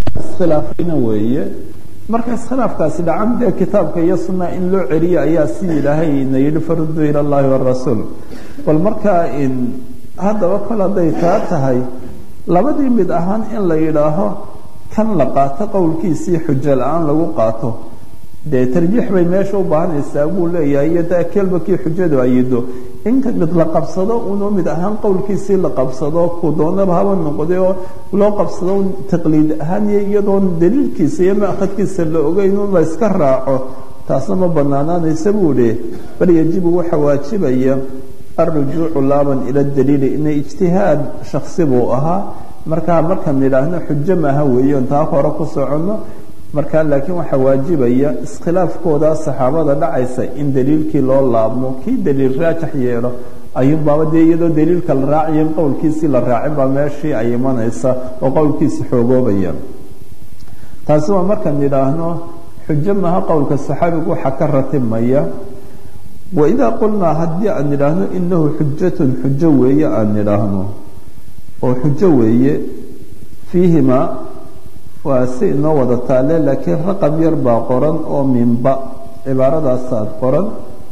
iskhilaafayna weeye marka iskhilaafkaasi dhacan dee kitaabka iyo sunna in loo celiyo ayaa si ilaahay na yidhi faruduu ila allahi warasuul bal markaa haddaba kol hadday taa tahay labadii mid ahaan in la yidhaaho kan la qaato qowlkiisii xujo la-aan lagu qaato dee tarjiix bay meesha u baahanaysaa buu leeyahay iyo da kelbakii xujadu ayido in mid la qabsado unoo mid ahaan qowlkiisii la qabsado ku doonaba haba noqday oo loo qabsado taqliid ahaan iyo iyadoon daliilkiisa iyo maakadkiisa la ogeyn un la iska raaco taasna ma banaanaanaysa buu dhi bal yajibu waxa waajibaya alrujuucu laaban ila daliili ina ijtihaad shaksi buu ahaa markaa markaan idhaahno xujo maaha weeye on taa hore ku soconno markaa laakiin waxaa waajibaya iskhilaafkooda saxaabada dhacaysa in daliilkii loo laabmo kii daliil raajax yeelo ayuunbaaba dee iyadoo daliilka la raacayo in qowlkiisii la raacin baa meeshii ay imanaysa oo qowlkiisi xoogoobaya taasi waa markaan idhaahno xujo maaha qowlka saxaabigu waxaa ka ratibmaya waidaa qulnaa haddii aan idhaahno inahu xujatun xujo weeye aan idhaahno oo xujo weeye fiihimaa waa si inoo wada taale laakiin raqam yar baa qoran oo minba cibaaradaasaad qoran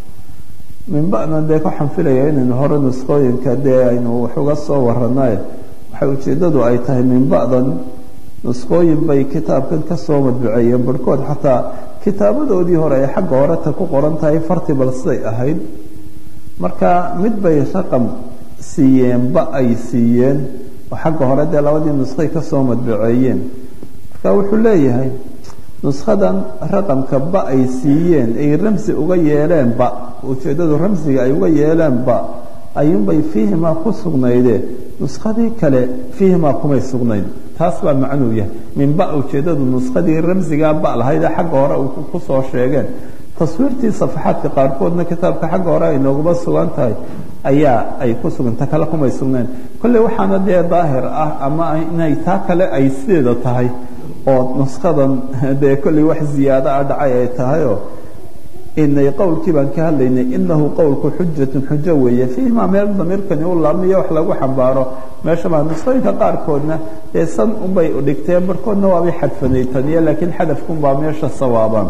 minbana dee waxaan filaya inaynu hore nusqooyinka dee aynu wax uga soo waranaye waxay ujeeddadu ay tahay minbadan nusqooyin bay kitaabkan kasoo madbuceeyeen barhkood xataa kitaabadoodii hore ay xagga horeta ku qoran tahay farti bal siday ahayd marka mid bay raqam siiyeenba ay siiyeen oo xagga hore dee labadii nusqay kasoo madbuceeyeen marka wuxuu leeyahay nuskadan raqamka ba ay siiyeen ay ramsi uga yeeleenba ujeeddadu ramsiga ay uga yeeleenba ayuunbay fiihimaa ku sugnayde nuskadii kale fiihimaa kumay sugnayn taas baa macnuu yahay minba ujeeddadu nuskadii ramsigaa ba lahayd ee xagga hore kusoo sheegeen taswiirtii safaxaadka qaarkoodna kitaabka xagga hore ay nooguba sugan tahay ayaa ay ku suganta kale kumay sugnayn kolley waxaana dee daahir ah ama inay taa kale ay sideeda tahay oo nuskadan dee kolley wax ziyaado a dhacay ay tahayoo inay qowlkii baan ka hadlaynay inahu qowlku xujatun xujo weeye fiihimaa meel damiirkani u laabmiyo wax lagu xambaaro meesha baa nusqooyinka qaarkoodna dee san unbay dhigteen barhkoodna waabay xadfanaytaniye laakiin xadafkunbaa meesha sawaabaan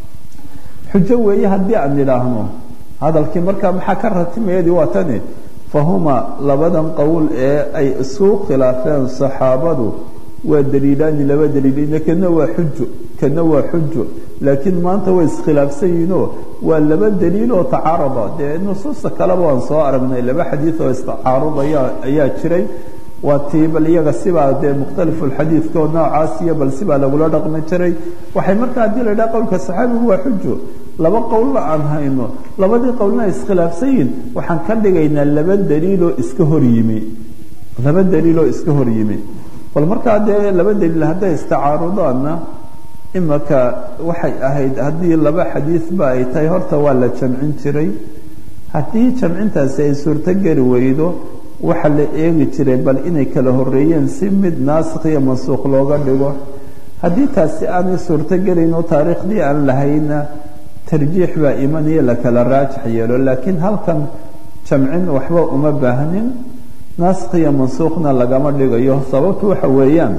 xujo weeye haddii aan idhaahno hadalkii markaa maxaa ka ratimayadii waa tani fahuma labadan qowl ee ay isuu khilaafeen saxaabadu waa daliilaani laba daliil kana waa xujo kana waa xujo laakiin maanta way iskhilaafsan yihiinoo waa laba daliil oo tacaarada dee nusuusta kaleba waan soo aragnay laba xadiid oo istacaarudaya ayaa jiray waa tii bal iyaga sibaa dee mukhtalifulxadiidka oo noocaas iyo bal sibaa lagula dhaqmi jiray waxay markaa haddii la idhaha qowlka saxaabigu waa xujo laba qowlna aan hayno labadii qowlna ay iskhilaafsan yihin waxaan ka dhigaynaa laba daliiloo iska hor yimi laba daliiloo iska hor yimi bal markaa dee laba daliil hadday istacaarudaanna imaka waxay ahayd haddii laba xadiidba ay tahay horta waa la jamcin jiray haddii jamcintaasi ay suurtogeli weydo waxaa la eegi jiray bal inay kala horeeyeen si mid naasikh iyo mansuuq looga dhigo haddii taasi aanay suurtogelayn oo taariikhdii aan lahayna tarjiix baa imanaya la kala raajax yeelo laakiin halkan jamcin waxba uma baahnin naasikh iyo mansuukhna lagama dhigayo sababtu waxa weeyaan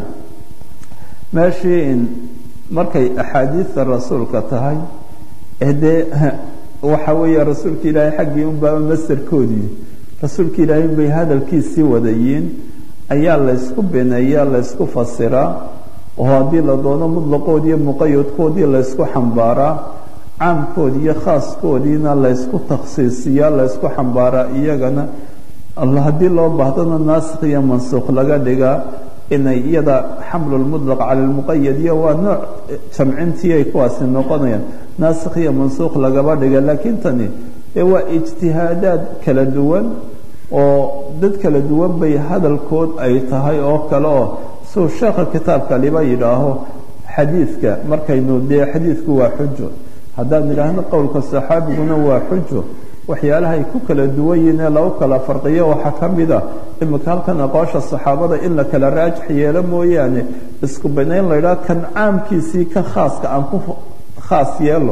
meeshii markay axaadiidta rasuulka tahay ee dee waxa weeye rasuulka ilaahay xaggii unbaaba masarkoodii rasuulka ilaahay bay hadalkiisii wadayiin ayaa laysku beneeyaa laysku fasiraa oo haddii la doono mutlaqoodi iyo muqayadkoodii laysku xambaaraa caamkoodi iyo khaaskoodiina laysku takhsiisiyaa laysku xambaaraa iyagana haddii loo baahdana naasikh iyo mansuuq laga dhigaa inay iyada xamlu lmutlaq cala lmuqayad iyo waa nooc jamcintii ay kuwaasi noqonayaan naasikh iyo mansuuq lagaba dhiga laakiin tani ee waa ijtihaadaad kala duwan oo dad kala duwan bay hadalkood ay tahay oo kale oo suu sheekha kitaabka liba yidhaaho xadiidka markaynu dee xadiidku waa xujo haddaan idhaahno qowlka saxaabiguna waa xujo waxyaalaha ay ku kala duwan yihiin ee lagu kala farqiyo waxaa ka mid a imika halkan aqoosha saxaabada in la kala raajax yeelo mooyaane isku banayn la ydhaha kan caamkiisii ka khaaska aan ku khaas yeelo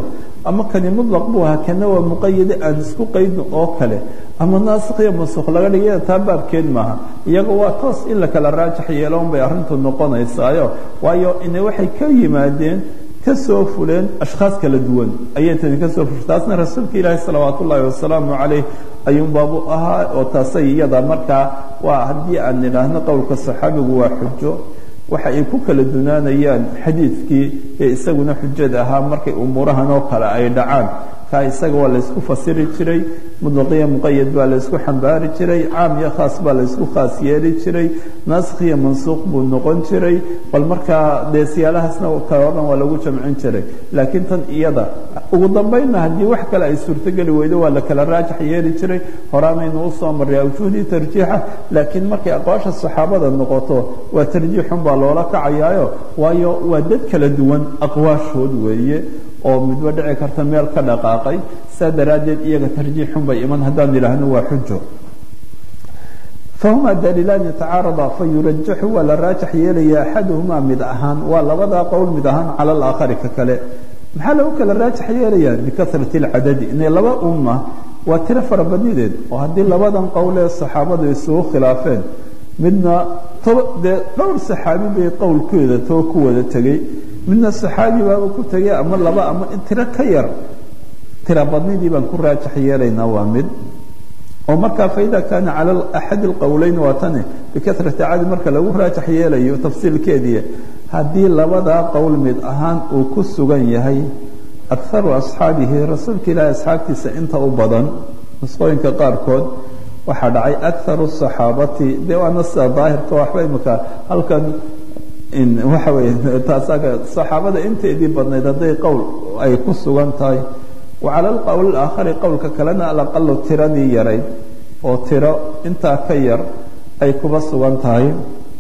ama kani mudlaq buu ahaa kana waa muqayade aan isku qaydno oo kale ama naasikh iyo mansuuq laga dhigay taa baabkeed maaha iyaga waa toos in la kala raajax yeelo un bay arrintu noqonaysaayo waayo ina waxay ka yimaadeen kasoo fuleen ashkhaas kala duwan ayay tani kasoo fushay taasna rasuulka ilaahi salawaat ullaahi wasalaamu calayh ayuun baabu ahaa oo taasay iyada markaa waa haddii aan nidhaahno qowlka saxaabigu waa xujo waxa ay ku kala dunaanayaan xadiidkii ee isaguna xujada ahaa markay umuurahan oo kale ay dhacaan kaa isaga waa laysku fasiri jiray mudlaqiya muqayad baa laysku xambaari jiray caam iyo khaas baa laysku khaas yeeli jiray naasikh iyo mansuuq buu noqon jiray bal markaa dee siyaalahaasna kale o dhan waa lagu jamcin jiray laakiin tan iyada ugu dambaynna haddii wax kale ay suurtogeli weydo waa la kala raajax yeeli jiray horaanaynu usoo marray awjuhdii tarjiixa laakiin markay aqwaasha saxaabada noqoto waa tarjiixun baa loola kacayaayo waayo waa dad kala duwan aqwaashood weeye oo midba dhici karta meel ka dhaqaaqay saa daraaddeed iyaga tarjiixun bay iman haddaan idhaahno waa xujo fahuma daliilaan yatacaarada fa yurajaxu waa la raajax yeelaya axaduhumaa mid ahaan waa labadaa qowl mid ahaan cala alaakhari ka kale maxaa lagu kala raajax yeelayaa bikasrati alcadadi inay laba umma waa tiro farabadnideed oo haddii labadan qowl ee saxaabadu isugu khilaafeen midna dee dhowr saxaabi bay qowlkeeda too ku wada tegey midna saxaabi baaba ku tegay ama laba ama tiro ka yar tira badnidii baan ku raajax yeelaynaa waa mid oo markaa faida kaana cala axad alqowleyn waa tani bikasrati cadi marka lagu raajax yeelayo tafsiilkeedii haddii labadaa qowl mid ahaan uu ku sugan yahay akaru asxaabihi rasuulka ilaahi asxaabtiisa inta u badan nusqooyinka qaarkood waxaa dhacay akaru saxaabati dee waana sida daahirka waxba imika halkan waxa weeye taasaga saxaabada inteedii badnayd hadday qowl ay ku sugan tahay wa cala alqowl alaakhari qowlka kalena alaqalo tiradii yarayd oo tiro intaa ka yar ay kuba sugan tahay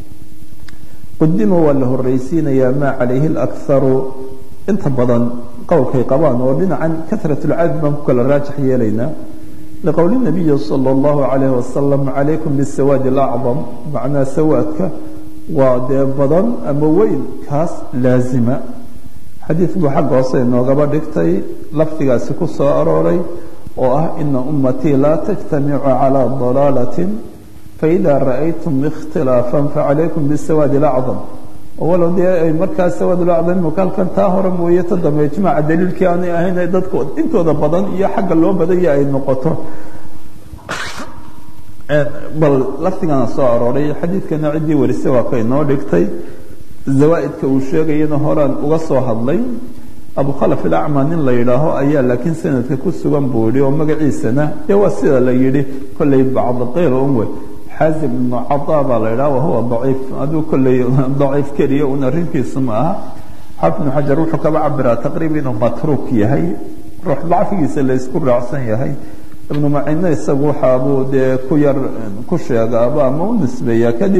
qudima waa la horreysiinayaa maa calayhi alakharu inta badan qowlkay qabaan oo dhinacan kasrat lcadad baan ku kala raajax yeelaynaa liqowli nabiyi sala allahu calayhi wasalam calaykum bisawaadi alacdam macnaa sawaadka waa dee badan ama weyn kaas laazima xadiid buu xagga hoose inoogaba dhigtay lafdigaasi ku soo arooray oo ah ina ummatii laa tajtamicu calaa dalaalatin faida ra'aytum ikhtilaafan facalaykum bisawaadi alacdam walow dee ay markaa sawaad lacdam imika halkan taa hore mooye ta dambe ijmaaca daliilkii aanay ahayn dadku intooda badan iyo xagga loo badanya ay noqoto bal lafdigana soo arooray xadiidkana ciddii warise waa ka inoo dhigtay zawaaidka uu sheegayana horaan uga soo hadlay abu khalaf ilacma nin la yidhaaho ayaa laakiin sanadka ku sugan buu yihi oo magaciisana dee waa sida la yidhi kolley bacdqiil unwe xaazim ibnu cada baa la yidhaha wahuwa daciif aduu kolley daciif keliya un arrinkiisu ma aha xaafid ibnu xajar wuxuu kaba cabiraa taqriiba inuu matruuk yahay ruux dacfigiisa la isku raacsan yahay ibnu macine isagu waxaabuu dee ku yar ku sheegaaba ama u nisbeeyaa kadib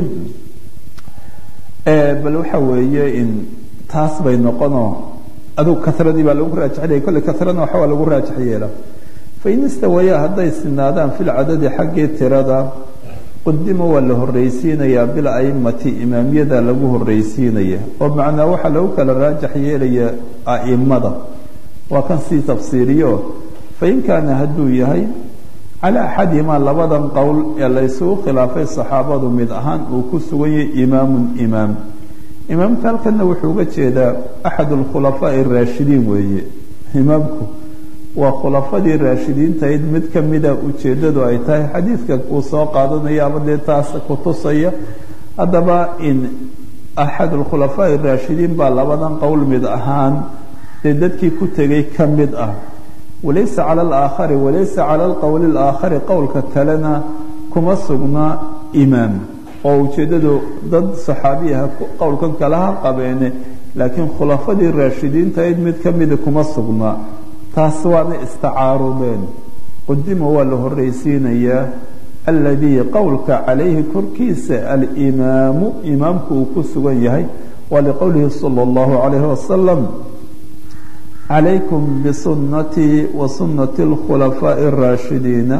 bal waxa weeye in taas bay noqonoo adug karadii baa lagu raajaxlaya kolley karana waxa waa lagu raajax yeela fain istawaya hadday sinaadaan fi lcadadi xaggii tirada qudima waa la horreysiinayaa bil aimati imaamiyada lagu horreysiinaya oo macnaa waxaa lagu kala raajax yeelaya aimada waa kan sii tafsiiriyo fain kaana hadduu yahay calaa axadihimaa labadan qowl ee la ysugu khilaafay saxaabadu mid ahaan uu ku sugan yahay imaamun imaam imaamka halkana wuxuu uga jeedaa axad alkhulafaa'i araashidiin weeye imaamku waa khulafadii raashidiintahayd mid ka mida ujeeddadu ay tahay xadiidka uu soo qaadanaya ama dee taas ku tusaya haddaba in axad alkhulafaa'i araashidiin baa labadan qowl mid ahaan dee dadkii ku tegay ka mid ah walaysa cala alaakhari walaysa cala alqowli alaakhari qowlka kalena kuma sugna imaam oo ujeeddadu dad saxaabiyaha qowlkan kale ha qabeene laakiin khulafadii raashidiintahayd mid ka mida kuma sugna taas waana istacaarudeen qudima waa la horreysiinayaa aladii qowlka calayhi korkiisa alimaamu imaamku uu ku sugan yahay waa liqowlihi sala allahu calayhi wasalam calaykum bisunatii wa sunati alkhulafaa'i araashidiina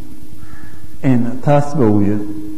taasba wiil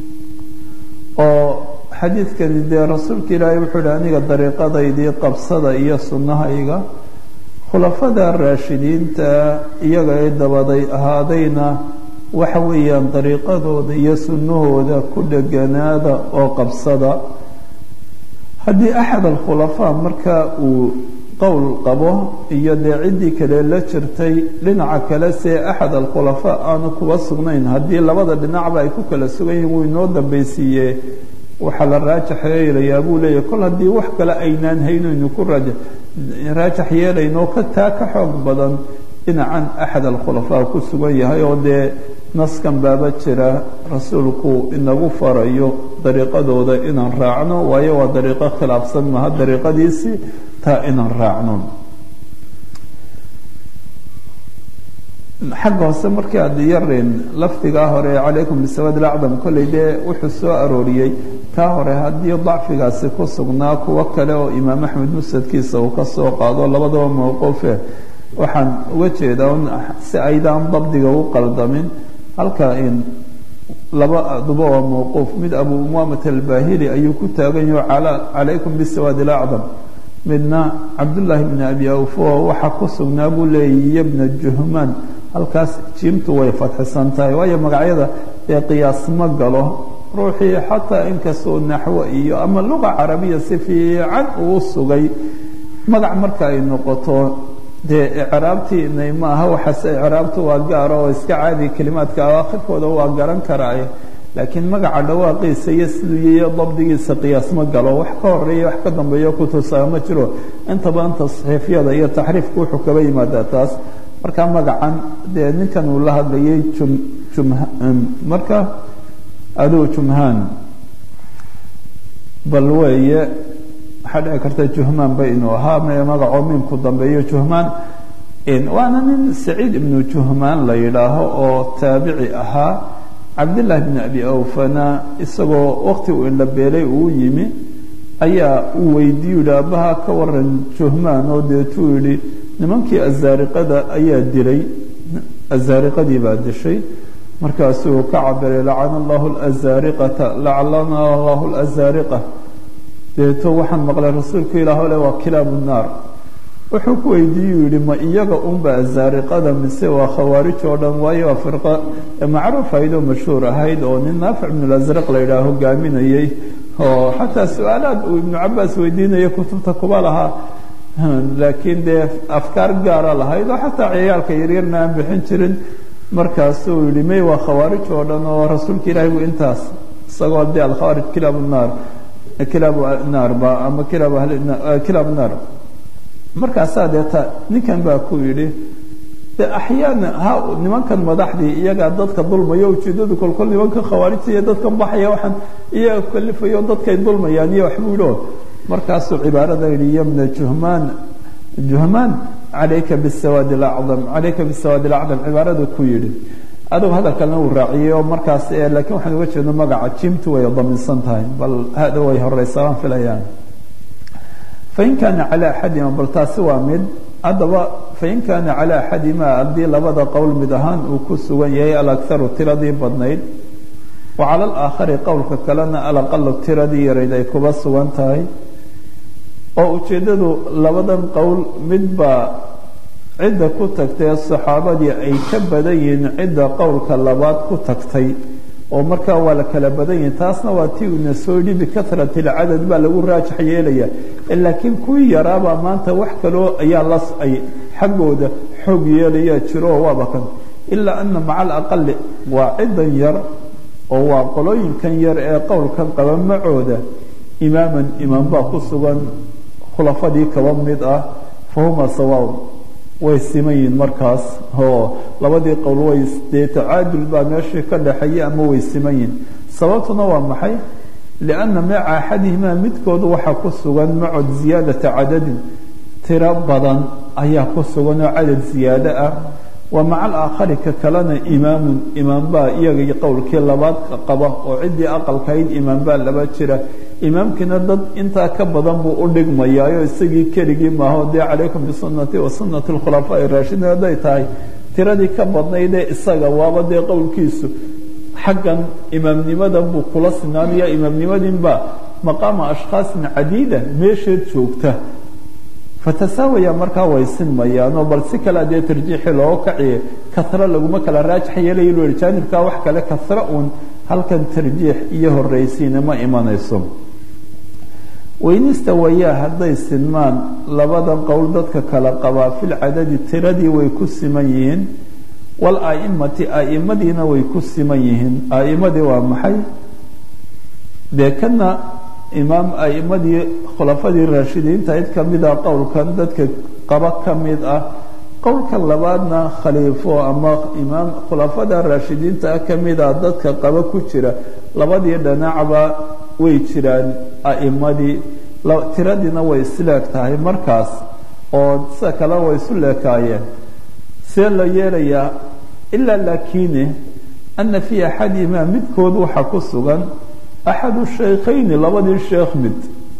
oo xadiidkani dee rasuulka ilaahay wuxuu ihi aniga dariiqadaydii qabsada iyo sunnahayga khulafada raashidiinta iyaga ee dabaday ahaadayna waxa weeyaan dariiqadooda iyo sunnahooda ku dheganaada oo qabsada haddii axad alkhulafaa marka uu qowl qabo iyo dee ciddii kale la jirtay dhinaca kale see axad alkhulafaa aanu kuba sugnayn haddii labada dhinacba ay ku kala sugan yihin wuu inoo dambaysiiye waxaa la raajax yeelayaa buu leeyahy kol haddii wax kale aynaan haynaynu ku raajax yeelayno ka taa ka xoog badan dhinacan axad alkhulafaa ku sugan yahay oo dee naskan baaba jira rasuulku inagu farayo dariiqadooda inaan raacno waayo waa dariiqo khilaafsan maha dariiqadiisii taa inaan raacno xagga hoose markii aad yarin lafdigaa hore calaykum bisawaad ilacdam kolley dee wuxuu soo arooriyey taa hore haddii dacfigaasi ku sugnaa kuwo kale oo imaam axmed musnadkiisa uu ka soo qaado labadaba mowquufe waxaan uga jeedaa si aydaan dabdiga u qaldamin halka in laba aduba waa mowquuf mid abu umaamat albahili ayuu ku taagan yaho calaykum bisawaad ilacdam midna cabdullaahi bni abi awfo waxaa ku sugnaa buu leeyay iyo bna juhmaan halkaas jiimtu way fadxisan tahay waayo magacyada ee qiyaas ma galo ruuxii xataa inkastoo naxwo iyo ama luqa carabiya si fiican uu sugay magac marka ay noqoto dee icraabtiinay ma aha waxaase icraabtu waa gaaro oo iska caadi kelimaadka awaakhirkooda waa garan karaaye laakiin magaca dhawaaqiisa iyo siduu yiyo dabdigiisa qiyaas ma galo wax ka horeeya wax ka dambeeyo kutusaa ma jiro inta badan tasxiifyada iyo taxriifka wuxuu kaba yimaadaa taas marka magacan dee ninkan uu la hadlayay jum jum marka aduu jumhaan bal weeye waxaa dhici karta juhmaan ba inuu ahaa me magacoo miimku dambeeyo juhmaan waana nin saciid ibnu juhmaan la yidhaaho oo taabici ahaa cabdillaahi bni abi awfana isagoo waqti uu indhabeelay uu yimi ayaa uu weydiiyu yihi aabbaha ka waran juhmaan oo deetuu yidhi nimankii azaariqada ayaa dilay azaariqadii baa dishay markaasuu ka cabiray lacana allahu lazaariqata lacalana allahu lazaariqa deeto waxaan maqlay rasuulku ilaah le waa kilaabu naar wuxuu ku weydiiyu yihi ma iyaga unba azaariqada mise waa khawaarij oo dhan waayo waa firqa macruuf ahayd oo mashhuur ahayd oo nin naafic ibnu lasraq la yidhaah hogaaminayey oo xataa su-aalaad uu ibnu cabaas weydiinaya kutubta kuba lahaa laakiin dee afkaar gaara lahayd oo xataa ciyaalka yaryarna aan bixin jirin markaasuu yihi may waa khawaarij oo dhan oo rasuulka ilaahay buu intaas isagoo dee alkhawaarij kilaabu naar kilaabu naar ba ama kilaabu kilaabu naar markaasaa deeta ninkan baa ku yidhi de axyaana ha nimankan madaxdii iyagaa dadka dulmaya ujeedadu kolkol nimanka khawaarijta iyo dadkan baxaya waxaan iyaga kalifayo dadkay dulmayaan iyo waxbuu yidhi oo markaasuu cibaarada yidhi yamna juhmaan juhmaan calayka bisawaad alacdam calayka bisawaad alacdam cibaaradu ku yidhi adugu hadalkalena uu raaciyey oo markaas laakiin waxaan uga jeedno magaca jimtu way daminsan tahay bal hada way horeysaa waan filayaan fain kaana calaa axadima bal taasi waa mid haddaba fain kaana calaa axadima haddii labada qowl mid ahaan uu ku sugan yahay alakharu tiradii badnayd wa cala alaakhari qowlka kalena alaqalu tiradii yarayd ay kuba sugan tahay oo ujeeddadu labadan qowl midbaa cidda ku tagtay saxaabadii ay ka badan yihiin cidda qowlka labaad ku tagtay oo markaa waa la kala badan yihin taasna waa tii una soo yidhi bikahrati alcadad baa lagu raajax yeelaya laakiin kuwii yaraabaa maanta wax kaloo ayaa las ay xaggooda xoog yeelaya jiro waaba kan ilaa ana maca alaqali waa ciddan yar oo waa qolooyinkan yar ee qowlkan qaba macooda imaaman imaam baa ku sugan khulafadii kaba mid ah fahuma sawaaun way siman yihiin markaas oo labadii qowl way dee tacaadul baa meeshii ka dhaxeeya ama way siman yihiin sababtuna waa maxay lianna maca axadihimaa midkoodu waxaa ku sugan macod ziyaadata cadadin tiro badan ayaa ku sugan oo cadad ziyaado ah wa maca alaakhari ka kalena imaamun imaam baa iyaga qowlkii labaad qaba oo ciddii aqalkahayd imaam baa laba jira imaamkiina dad intaa ka badan buu u dhigmayaayo isagii keligii maaho dee calaykum bisunati wa sunati alkhulafaa raashidiin hadday tahay tiradii ka badnaydee isaga waaba dee qowlkiisu xaggan imaamnimadan buu kula sinaanaya imaamnimadinbaa maqaama ashkhaasin cadiida meesheed joogta fatasaawaya markaa way sinmayaanoo bal si kale dee tarjiixi looga kaciye kasro laguma kala raajax yeelaya lu yihi jaanibkaa wax kale kasro uun halkan tarjiix iyo horraysiina ma imanayso weynista wayaa hadday sinmaan labadan qowl dadka kala qabaa filcadadi tiradii way ku siman yihiin wal aimati aimadiina way ku siman yihiin aimadii waa maxay dee kana imaam aimadii khulafadii raashidiinta cid kamida qowlkan dadka qaba ka mid ah qowlka labaadna khaliifo ama imaam khulafada raashidiinta ah kamida dadka qaba ku jira labadii dhinacba way jiraan aimadii tiradiina way isleeg tahay markaas oo sida kale way isu leekaayeen see la yeelayaa ilaa laakine ana fii axadihimaa midkood waxaa ku sugan axadu shaykhayni labadii sheekh mid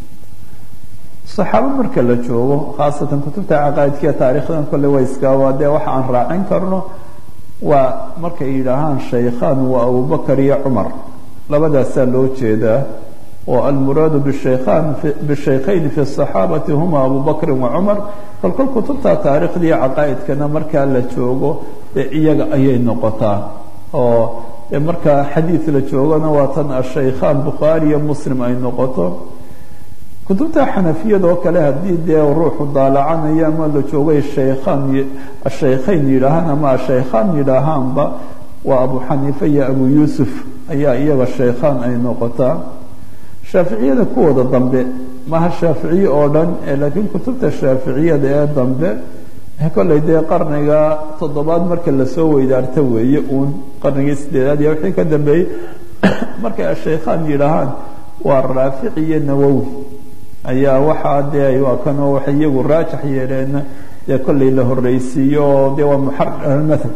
saxaabo marka la joogo khaasatan kutubta caqaa'idkiiyo taarikhdan kolle way iskaaba dee waxa aan raacin karno waa markay yidhaahaan shaykhaan waa abubakar iyo cumar labadaasaa loo jeedaa oo almuraadu bshaykhan bishaykhayni fi الصaxaabati huma abu bakri wa cumar kol kol kutubta taarikhda iyo caqaa'idkana markaa la joogo ee iyaga ayay noqotaa oo markaa xadiid la joogona waa tan ashaykhaan bukhaari iyo muslim ay noqoto kutubta xanafiyada oo kale haddii dee ruuxu daalacanayo ama la joogay shaykhaan ashaykhayn yidhaahaan ama ashaykhaan yidhaahaanba waa abu xaniifa iyo abu yuusuf ayaa iyaga shaykhaan ay noqotaa shaaficiyada kuwooda dambe maha shaaficiye oo dhan laakiin kutubta shaaficiyada ee dambe kollay dee qarniga toddobaad marka lasoo weydaarta weeye uun qarnigii sideedaad iyo wixii ka dambeeyey markay ashaykhaan yidhaahaan waa raafici iyo nawowi ayaa waxaa dee waa kanoo waxay iyagu raajax yeeleen dee kollay la horreysiiyo oo dee waa muxarmathal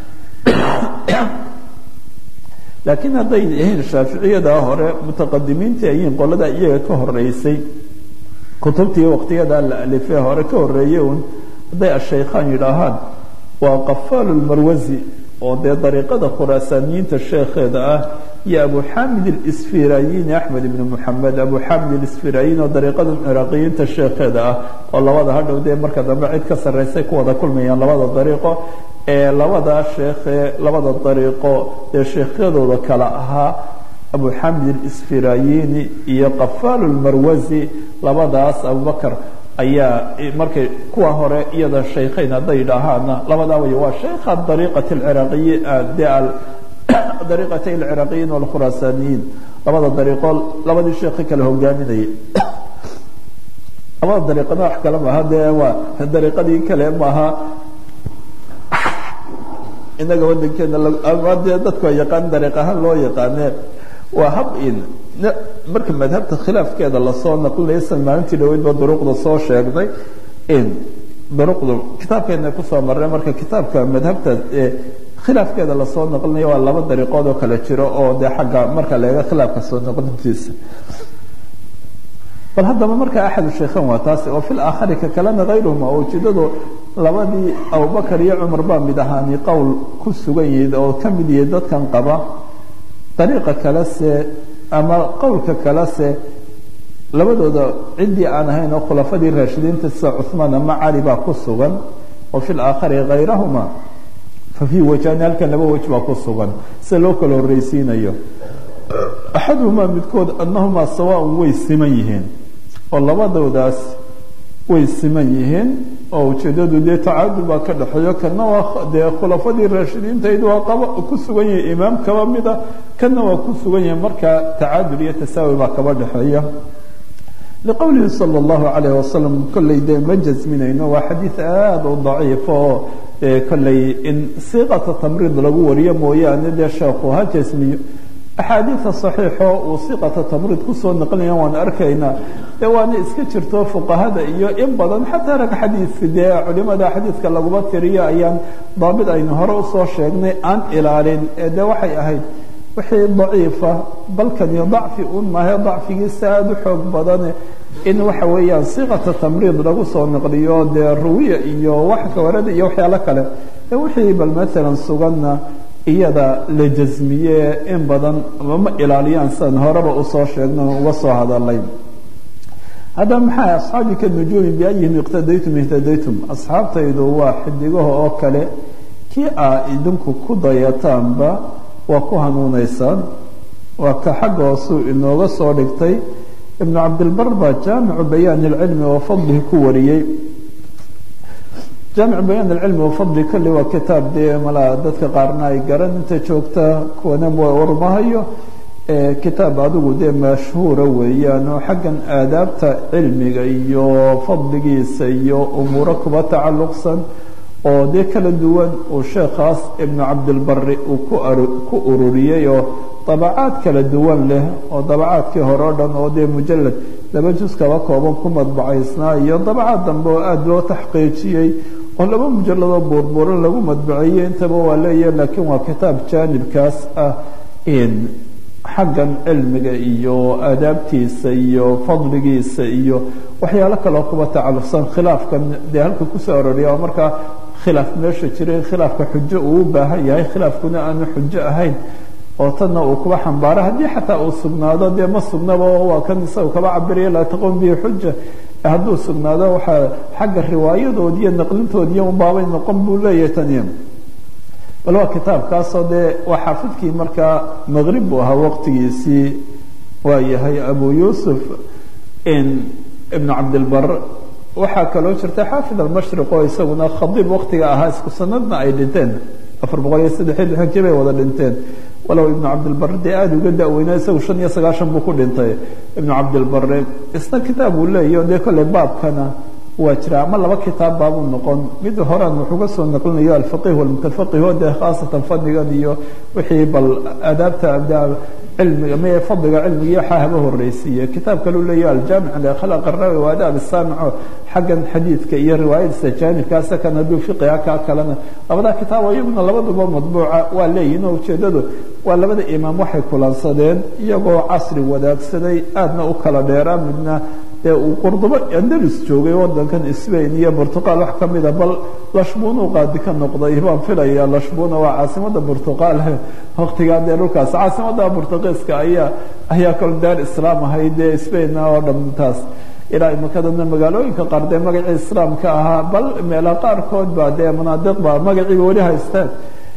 laakiin hadday yihiin shaaficiyada hore mutaqadimiintii ayiin qolada iyaga ka horeysay kutubtii waqtiyada la alifee hore ka horeeyey un hadday ashaykhaan yidhaahaan waa qafaal lmarwasi oo dee dariiqada khuraasaaniyiinta sheekheeda ah iyo abu xamid اsfirayin axmed ibn moxamed abu xamid اsfirayin oo dariiqada ciraaqiyiinta sheekheeda ah oo labada hadhow dee marka dambe cid ka sarreysay ku wada kulmayaan labada dariiqo ee labadaa sheekhee labada dariiqo ee sheekhyadooda kale ahaa abu xamid اsfirayini iyo qafaal lmarwasi labadaas abubakr ayaa markay kuwa hore iyada shaykhayn hadday idhaahaana labadaa way waa shaykha dariiqati alciraaqiyi de dariiqatay alciraaqiyiin walkhuraasaaniyiin labada dariiqo labadii sheekhi kale hogaaminayay labada dariiqana wax kale maaha dee waa dariiqadii kale maaha inaga wadankeena ama dee dadku yaqaan dariiq ahaan loo yaqaane waa hab in marka madhabta khilaafkeeda lasoo naqlinaya san maalintii dhaweydba duruqda soo sheegnay in duruqdu kitaabkeena kusoo marnay marka kitaabka madhabta khilaafkeeda lasoo naqlinayo waa laba dariiqood oo kale jiro oo dee xagga marka leega khilaafka soo naqlintiisa bal haddaba marka axadu shaykhan waa taasi oo fil aakhari ka kalena hayruhuma oo ujeedadu labadii abubakar iyo cumar baa mid ahaani qowl ku sugan yihiid oo ka mid yihi dadkan qaba dariiqa kale se ama qowlka kale se labadooda ciddii aan ahayn oo khulafadii raashidiinta sida cuثmaan ama cali baa ku sugan oo fi laakhari hayrahuma fa fii wajhani halkan laba wej baa ku sugan sida loo kala horreysiinayo axaduhumaa midkood anahumaa sawaaun way siman yihiin oo labadoodaas way siman yihiin oo ujeedadu dee tacaadul baa ka dhexeeyo kana waa dee khulafadii raashidiintayd waa qaba ku sugan yahay imaam kaba mida kana waa ku sugan yahay marka tacaadul iyo tasaawi baa kaba dhexeeya liqowlihi sala allahu calayh wasalam kolley dee ma jasminayno waa xadiid aada u daciif oo kolley in siiqata tamriid lagu wariyo mooyaane dee sheekhu ha jasmiyo axaadiida saxiixo uu siiqata tamriid kusoo naqlinaya waan arkaynaa dee waana iska jirto fuqahada iyo in badan xataa rag xadiidka dee culimada xadiidka laguma tiriyo ayaan daabit aynu hore usoo sheegnay aan ilaalin ee dee waxay ahayd wixii daciifa balkaniyo dacfi un maahe dacfigiisa aada u xoog badane in waxa weeyaan siiqata tamriid lagu soo naqliyo dee ruwiya iyo wax kawarada iyo waxyaalo kale ee wixii bal maalan suganna iyada la jasmiye in badan ma ilaaliyaan sidan horeba usoo sheegno uga soo hadalay haddaba maxaa asxaabi ka nujuumi biayihim iqtadaytum ihtadaytum asxaabtaydu waa xidigaha oo kale kii aa idinku ku dayataanba waa ku hanuunaysaan waa ka xagga hoosuu inooga soo dhigtay ibnu cabdilbar baa jaamicu bayaan ilcilmi oo fadlihi ku wariyey jaamicu bayaan ilcilmi oo fadli kolley waa kitaab dee malaa dadka qaarna ay garan inta joogta kuwana warmahayo kitaab adigu dee mashhuura weeyaan oo xaggan aadaabta cilmiga iyo fadligiisa iyo umuuro kuba tacalluqsan oo dee kala duwan uu sheekhaas ibnu cabdilbari uu ku ururiyey oo dabacaad kala duwan leh oo dabacaadkii hore o dhan oo dee mujalad laba jus kaba kooban ku madbacaysnaa iyo dabacaad dambe oo aada loo taxqiijiyey oo laba mujaladoo buurbuuran lagu madbaceeyey intaba waa leeyahay laakiin waa kitaab jaanibkaas ah xaggan cilmiga iyo aadaabtiisa iyo fadligiisa iyo waxyaalo kaloo kuba tacalluqsan khilaafkan dee halka kusoo aroriya oo markaa khilaaf meesha jiray khilaafka xujo uu u baahan yahay khilaafkuna aanu xujo ahayn oo tanna uu kuba xambaaro haddii xataa uu sugnaado dee ma sugnaba waa kan isaga kaba cabiraya laa taqoom bihi xuja hadduu sugnaado waxaa xagga riwaayadood iyo naqlintoodiiyo unbaabay noqon buu leeyahay taniya bal waa kitaabkaasoo dee waa xaafidkii markaa maqrib buu ahaa waqtigiisii waa yahay abu yuusuf ibnu cabdilbar waxaa kaloo jirta xaafid almashriq oo isaguna khadiib waqtiga ahaa isku sanadna ay dhinteen afar boqol iyo saddex iyo lixankii bay wada dhinteen walow ibnu cabdilbar dee aada uga da-weynaa isagu shan iyo sagaashan buu ku dhintay ibnu cabdilbare isna kitaab uu leeyahy dee kolley baabkana waa jira ama laba kitaab baabuu noqon mid horaan wuxuu ka soo naqlinayo alfaqih walmutafaqih oo dee khaasatan fadligan iyo wixii bal aadaabta cilmiga m fadliga cilmiga waxaa haba horeysiiye kitaab kaleu leeyahy aljaamic likhlaq arawi wa adaab saamico xaggan xadiidka iyo riwaayadiisa jaanibkaasa kan hadduu fiqiha kaa kalena labadaa kitaabo iyaguna labaduba madbuuca waa leeyihin oo ujeedadu waa labada imaam waxay kulansadeen iyagoo casri wadaagsaday aadna u kala dheeraa midna dee uu qurdubo andalus joogay wadankan sbain iyo portugal wax kamida bal lashbuna u qaadi ka noqday baan filaya lashbuna waa caasimada portugal waktigaa dee dhulkaas caasimada portugiiska ayaa ayaa kol daar islaam ahayd dee spainna oo dhantaas ilaa imakadana magaalooyinka qaar dee magacii islaamka ahaa bal meela qaarkood baa dee manaadiq baa magaciiba weli haystaan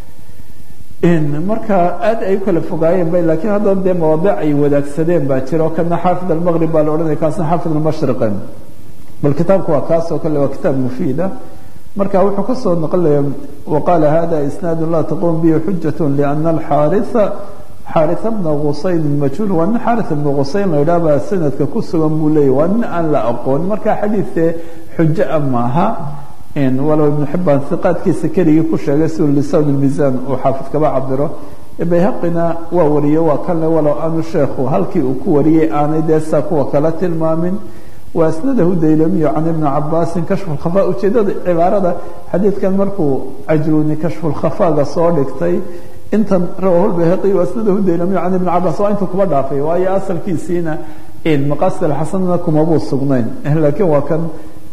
marka aad ay ukala fogaayeen ba lakiin haddana dee mawaadic ay wadaagsadeen baa jira oo kana xaafid almaqrib baa la odhanaya kaasna xaafid almashriqe bal kitaabku waa kaas oo kale waa kitaab mufiida marka wuxuu kasoo naqlaya waqaala hada isnaadu laa taqum bihi xujat liana alxaarisa xaarisa bna qusayn majhuul waa nin xaaris ibna qusayn la idhaha baa sanadka ku sugan buu leeyahy waa nin aan la aqoon marka xadiidkee xujo a maaha walow ibnu xibaan iqaadkiisa keligii ku sheegay siu lisaan miisaan uu xaafid kaba cabiro bayhaqina waa wariyey waa kanle walow aanu sheekhu halkii uu ku wariyey aanay dee saa kuwa kala tilmaamin wa asnadahu daylamiyo can ibni cabaasin kashfu lkhafa ujeedada cibaarada xadiidkan markuu cajruuni kashfulkhafaaga soo dhigtay intan rawahu bayhaqi asnadahu daylamiyo can ibni cabaas waa intuu kuba dhaafay waayo asalkiisiina maqasid alxasanna kumabuu sugnayn laakiin waa kan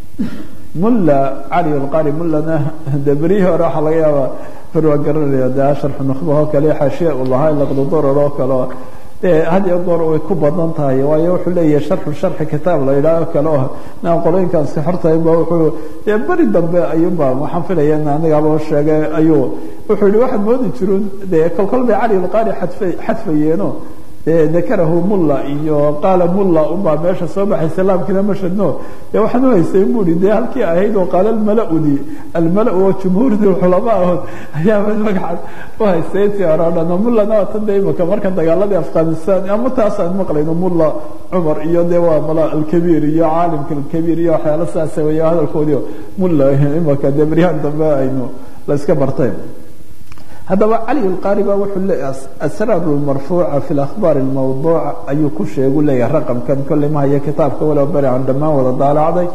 mulla cali alqari mullana de berihii hore waxaa laga yaabaa hor waa garanaya de sharxu nukhbahoo kale xaashiya u lahaa laqdudurar oo kale de had iyo goor way ku badan tahay waayo wuxuu leeyahay sharxu sharxi kitaab la yidhaaho kale oo naan qolooyinkaan si xortahay ba wuxuu dee beri dambe ayuunba waxaan filaya in anigaba sheegay ayuu wuxuu yihi waxaad moodi jirun de kolkol bay cali alqari xadfa xadfayeeno dakarahu mulla iyo qaala mulla unbaa meesha soo baxaysa laamkiina ma shadno dee waxaan u haystay bu i dee halkii ahayd oo qaala almala-udi almala oo jumhuurdi culama ahood ayaaba magacaad u haystay intii hore o dhan mullana waa tan de imaka markan dagaaladii afghanistan ama taasaan maqlayno mulla cumar iyo dee waa mala alkabiir iyo caalimka alkabiir iyo waxyaala saasa weya hadalkoodii mulla imaka dee beryahan dambe aynu la iska bartay haddaba cali alqaari ba wuxuu leeyahay asraar lmarfuuca fi lakhbaar almawduuca ayuu ku sheegu leeyahay raqamkan kolley ma hayo kitaabka walow beri aan dhammaan wada daalacday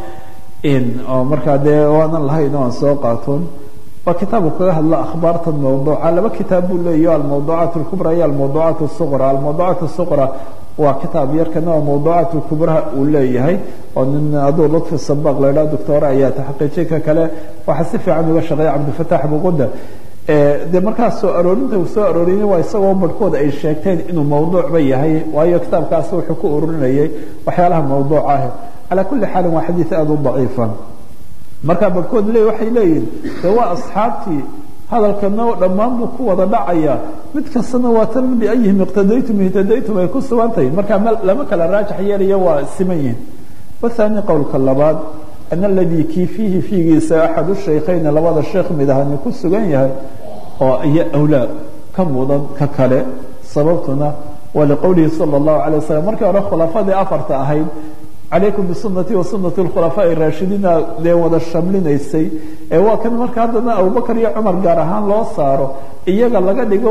oo markaa dee waanan lahayn oo aan soo qaatoon waa kitaabu kaga hadla akhbaartan mawduuca laba kitaab buu leeyahy almawduucaat alkubra iyo almawduucaat asuqra almawduucaat asuqra waa kitaab yarkana oo mawduucaat kubraha uu leeyahay oo nin aduu lutfi sabaq la idhaha doctoore ayaa taxqiijin ka kale waxaa si fiican uga shaqeeya cabdilfataax buquda de markaas soo aroorinta uu soo arooriyey waa isagoo barhkooda ay sheegteen inuu mawduucba yahay waayo kitaabkaas wuxuu ku ururinayay waxyaalaha mawduuc ah calaa kulli xaalin waa xadiid aada u daciifa markaa barhkood le waxay leeyihin de waa asxaabtii hadalkana dhammaan buu ku wada dhacaya mid kastana waa tan biayihim iqtadaytum ihtadaytum ay ku sugan tahay markaa lama kala raajax yeelaya waa siman yihin wathani qowlka labaad an aladii kii fiihi fiigiisa axadu shaykhayni labada sheekh mid ahani ku sugan yahay oo iyo awlaa ka mudan ka kale sababtuna waa liqowlihi sala allahu alay wasalam markii hore khulafadii afarta ahayd calaykum bisunati wa sunati khulafaa raashidiina dee wada shamlinaysay ee waa kan marka haddana abubakar iyo cumar gaar ahaan loo saaro iyaga laga dhigo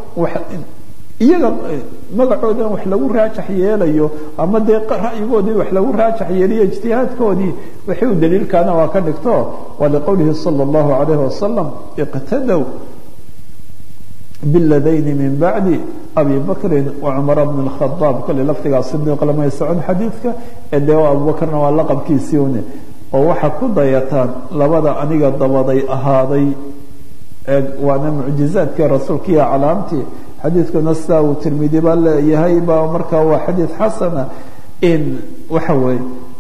iyaga magacoodan wax lagu raajax yeelayo ama dee ra'yigoodii wax lagu raajax yeeliyo ijtihaadkoodii wixii u daliilkaana waa ka dhigto waa liqowlihi sala allahu alayhi wasalam iqtadow biladayni min bacdi abi bakrin wacumara bn اkhadaab kole lafdigaa sidiiq lamay socon xadiidka ee dee abubakarna waa laqabkiisii une oo waxaa ku dayataan labada aniga dabaday ahaaday waana mucjizaadkii rasuulkiiyo calaamtii xadiidkuna sidaa uu tirmidi baa leeyahay ba markaa waa xadiid xasana in waxa weeye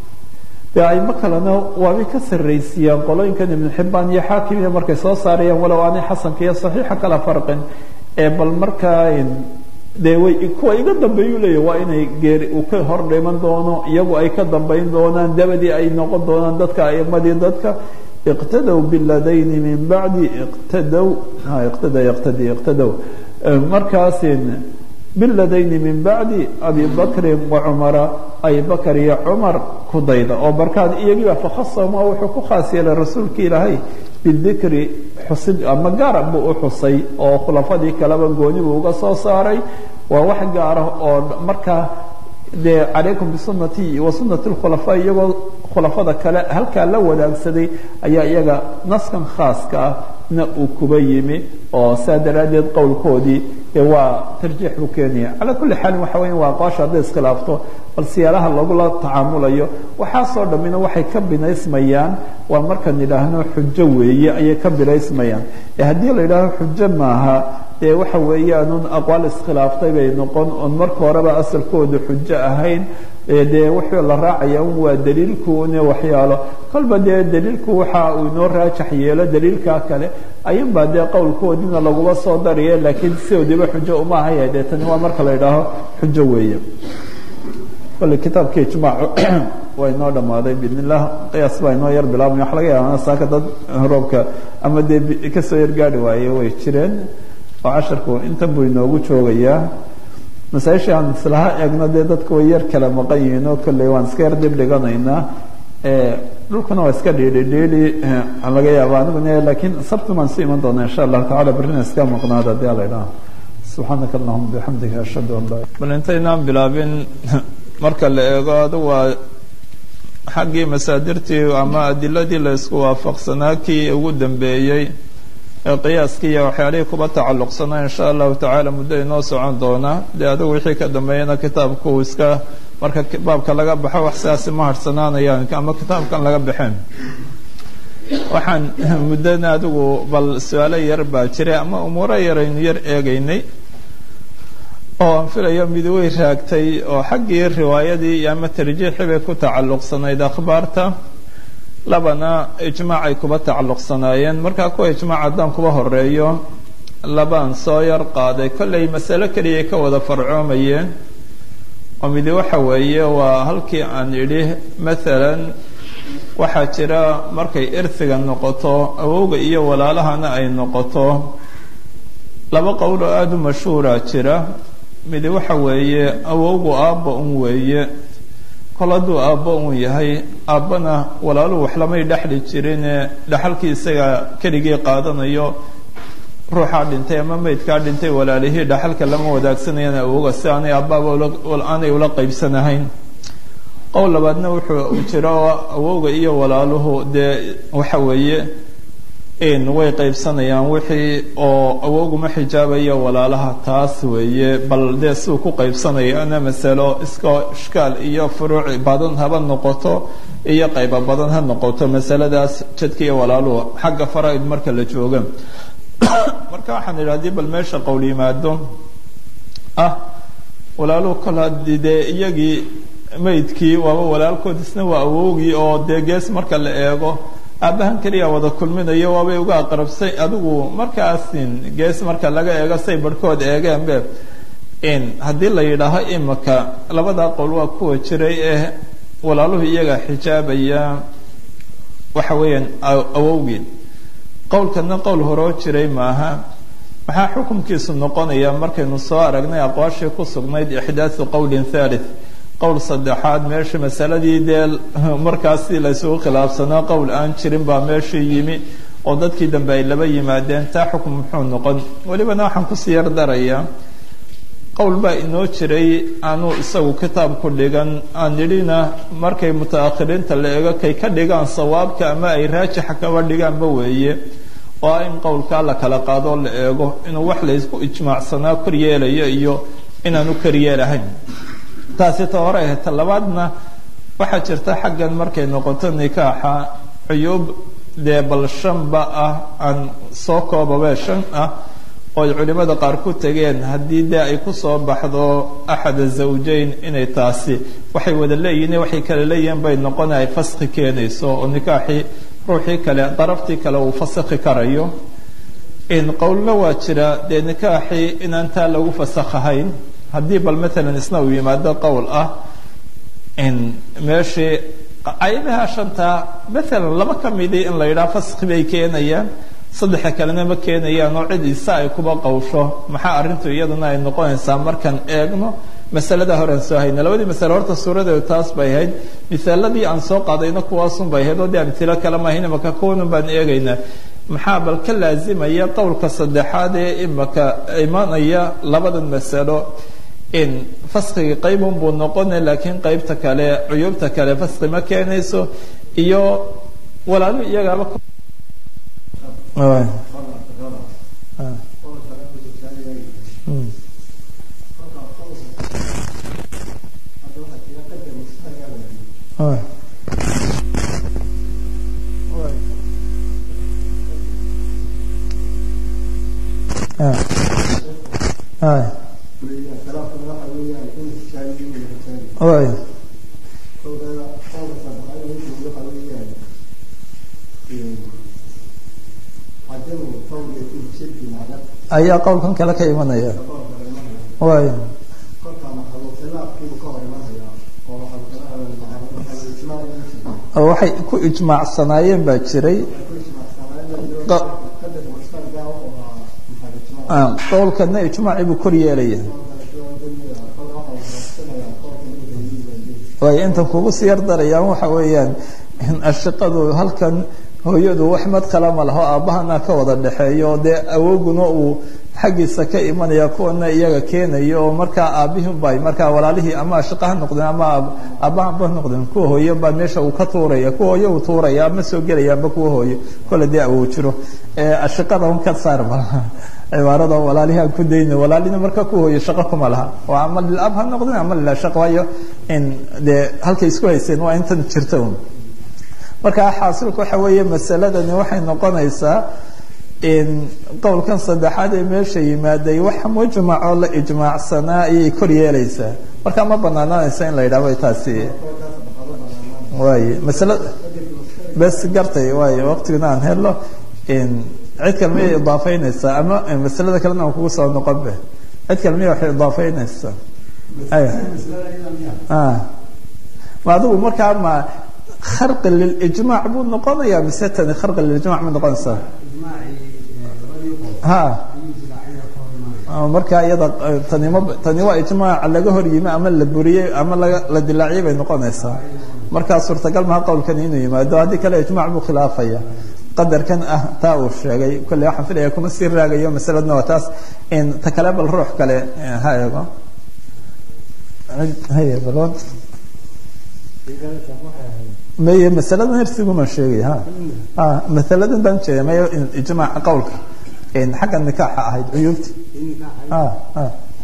de aimo kalena waabay ka sarraysiiyaan qolooyinkan ibnu xibaan iyo xaakim iyo markay soo saarayaan walow aanay xasanka iyo saxiixa kala farqin ee bal markaa dee way kuwa iga dambeeyu leeya waa inay geeri uu ka hor dhiman doono iyagu ay ka dambayn doonaan dabadii ay noqon doonaan dadka aimadii dadka iqtadow biladayni min bacdi iqtadow iqtada iqtadi iqtadow markaasin biladayni min bacdi abi bakrin wacumara abi bakr iyo cumar ku dayda oo markaan iyagiiba fakhasama wuxuu ku khaas yeelay rasuulka ilaahay bidikri xusid ama gaara buu u xusay oo khulafadii kaleba gooni buu uga soo saaray waa wax gaara oo markaa dee calaykum bisunati wa sunati lkhulafaa iyagoo khulafada kale halkaa la wadaagsaday ayaa iyaga naskan khaaska ah na uu kuba yimi oo saa daraaddeed qowlkoodii waa tarjiix buu keenaya calaa kulli xaalin waxa weya waa aqwaasha hadday iskhilaafto bal siyaalaha lagula tacaamulayo waxaasoo dhammina waxay ka binaysmayaan waa markaan idhaahno xujo weeye ayay ka binaysmayaan ee haddii la yidhaaho xujo maaha dee waxa weeyaanun aqwaal iskhilaaftay bay noqon oon marka horeba asalkooda xujo ahayn dee wuxuu la raacaya un waa daliilkuune waxyaalo kolba dee daliilku waxa uu inoo raajax yeelo daliilkaa kale ayunbaa dee qowlkoodiina laguma soo dariya laakiin sidoodiiba xujo uma ahaya dee tani waa marka la idhaaho xujo weeye kole kitaabkii ijmaac waa inoo dhammaaday biidn illah qiyaas baa inoo yar bilaabmay waxa laga yaaba saaka dad roobka ama dee kasoo yar gaari waaye way jireen oo casharku intan buu inoogu joogayaa masaaisha aan islaha eegno dee dadka way yar kala maqan yihiin oo kolley waan iska yar dib dhiganaynaa dhulkuna waa iska dhiidhi dhiidhi laga yaaba aniguna laakiin sabti baan su iman doonaa insha allahu tacala berrina iska maqnaada hadii ala idhaha subxaanaka allahuma bixamdika ashhadu an laa bal intaynaan bilaabin marka la eego adigu waa xaggii masaadirtii ama adiladii la isku waafaqsanaa kii ugu dambeeyey ee qiyaaskii iyo waxyaalihii kuba tacalluqsanaa insha allahu tacaala muddo inoo socon doona dee adigu wixii ka dambeeyana kitaabku iska marka baabka laga baxo wax sidaasi ma harsanaanayaan ama kitaabkan laga baxeen waxaan muddana adigu bal su-aalo yar baa jiray ama umuuro yaraynu yar eegaynay oo aan filayo mid way raagtay oo xaggii riwaayadii iyo ama tarjiixii bay ku tacalluqsanayd akhbaarta labana ijmaac ay kuba tacalluqsanaayeen markaa kuwa ijmaac haddaan kuba horeeyo labaan soo yar qaaday kollay masalo keliyay ka wada farcoomayeen oo midi waxa weeye waa halkii aan idhi maalan waxaa jira markay irfiga noqoto awowga iyo walaalahana ay noqoto laba qowl oo aada u mashhuura jira midi waxa weeye awowgu aabba un weeye kol hadduu aabbo un yahay aabbana walaaluhu wax lamay dhexli jirine dhexalkii isaga keligii qaadanayo ruuxaa dhintay ama meydkaa dhintay walaalihii dhexalka lama wadaagsanayaan awowga si aanay aabbaaba aanay ula qaybsanahayn qowl labaadna wuxuu jira oo awowga iyo walaaluhu dee waxa weeye way qaybsanayaan wixii oo awowguma xijaabaya walaalaha taas weeye bal dee siduu ku qaybsanayana masalo iska ishkaal iyo furuuc badan haba noqoto iyo qaybo badan ha noqoto masaladaas jadka iyo walaaluhu xagga faraid marka la jooga marka waxaan idhi hadii bal meesha qowl yimaado ah walaaluhu kol haddii dee iyagii maydkii waaba walaalkood isna waa awowgii oo dee gees marka la eego aabbahan keliya wada kulminayo waabay uga aqrabsay adigu markaasin gees marka laga eego say barhkood eegeenbe haddii la yidhaaho imika labadaa qowl waa kuwa jiray ee walaaluhu iyaga xijaabaya waxa weeyaan awowgii qowlkana qowl horoo jiray maaha maxaa xukunkiisu noqonaya markaynu soo aragnay aqwaashii ku sugnayd ixdaaثu qowlin thalith qowl saddexaad meesha masaladii dee markaasi laysugu khilaafsanaa qowl aan jirin baa meeshii yimi oo dadkii dambe ay laba yimaadeen taa xukun muxuu noqon welibana waxaan kusii yar darayaa qowl baa inoo jiray aanuu isagu kitaab ku dhigan aan nidhina markay mutaakhiriinta la eego kay ka dhigaan sawaabka ama ay raajixa kaba dhigaanba weeye oo ah in qowlkaa la kala qaadoo la eego inuu wax laysku ijmaacsanaa kor yeelayo iyo inaanu kor yeelahayn taasi ta hore ahayd ta labaadna waxaa jirta xaggan markay noqoto nikaaxa cuyuub dee bal shanba ah aan soo koobabee shan ah oo ay culimada qaar ku tegeen haddii dee ay kusoo baxdo axada zawjayn inay taasi waxay wada leeyihin waxay kala leeyihiin bay noqona ay faskhi keenayso oo nikaaxii ruuxii kale daraftii kale uu fasakhi karayo qowlna waa jira dee nikaaxii inaan taa lagu fasakhahayn haddii bal maalan isna uu yimaado qowl ah meeshii ayadaha shantaa maalan laba ka midii in la yidhaha faskhi bay keenayaan saddexa kalena ma keenayaan oo cid isa ay kuba qawsho maxaa arrintu iyaduna ay noqonaysaa markaan eegno masalada horean soo hayna labadii masale horta suuradeedu taas bay ahayd misaaladii aan soo qaadayna kuwaasun bay ahayd oo dee amtilo kale maahayn imaka kuwanun baan eegaynaa maxaa bal ka laazimaya qowlka saddexaad ee imaka imanaya labadan masalo in faskhiga qaybun buu noqona laakiin qaybta kale cuyuubta kale faskhi ma keenayso iyo walaalu iyagaaba ayaa qowlkan kale ka imanaya way waxay ku ijmaacsanaayeen baa jiray qowlkana ijmaacii buu kor yeelaya way intan kugu sii yar darayaan waxa weeyaan ashiqadu halkan hooyadu wax madkala ma laho aabbahana ka wada dhexeeyo dee awoguna uu xaggiisa ka imanaya kuwana iyaga keenayo oo markaa aabihin bay markaa walaalihii ama ashiqa ha noqdeen ama aabbahanba noqdeen kuwa hooye baa meesha uu ka tuuraya kuwa hooye uu tuuraya ama soo gelayaanba kuwa hooye kole dee awow jiro ashiqada un ka saar malaha cibaarada walaalihii aan ku dayna walaalina marka ku hooye shaqo kuma laha oo ama lilab ha noqdeen ama lilashaq waayo in dee halkay isku hayseen waa intan jirta un marka xaasilku waxa weeye masaladani waxay noqonaysaa qowlkan saddexaad ee meesha yimaaday wax mujmac oo la ijmaacsanaa ayay kor yeelaysaa marka ma banaananaysa in la yidhahdo taasi waay masala bes gartay waay waqtigana aan helo cid kale miyay idaafeynaysaa ama masalada kalena aan kugu soo noqon be cid kale miya waxay idaafeynaysaa ay ma adigu markaa ma kharqi lilijmac buu noqonaya mise tani kharqi lilijmac ma noqonaysaa ha marka iyada tani ma tani waa ijmaac laga hor yimi ama la buriyey ama laga la dilaaciyey bay noqonaysaa markaa suurtagal maha qowlkan inuu yimaado haddii kale ijmac buu khilaafaya qadarkan ah taa uu sheegay kolley waxaan filaya kuma sii raagayo masaladna waa taas in ta kale bal ruux kale ha eego haye balon meye masaladan hersiguma sheegay ha a masaladan baan jeeda maya ijmaaca qowlka xagga nikaaxa ahayd cuyuubti a a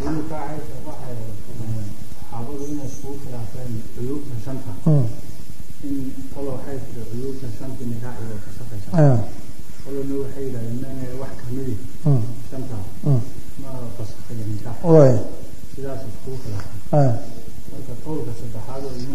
saxaabadu inay iskugu khilaafeen cuyuubta shanta in qolo waxay tiri cuyuubta shanta nikaaxi way fasakaysaa qolona waxay yidhahdeen mene wax kamidi shanta ma fasakaya nikaax way sidaas iskugu khilaafeen marka qowlka saddexaad oo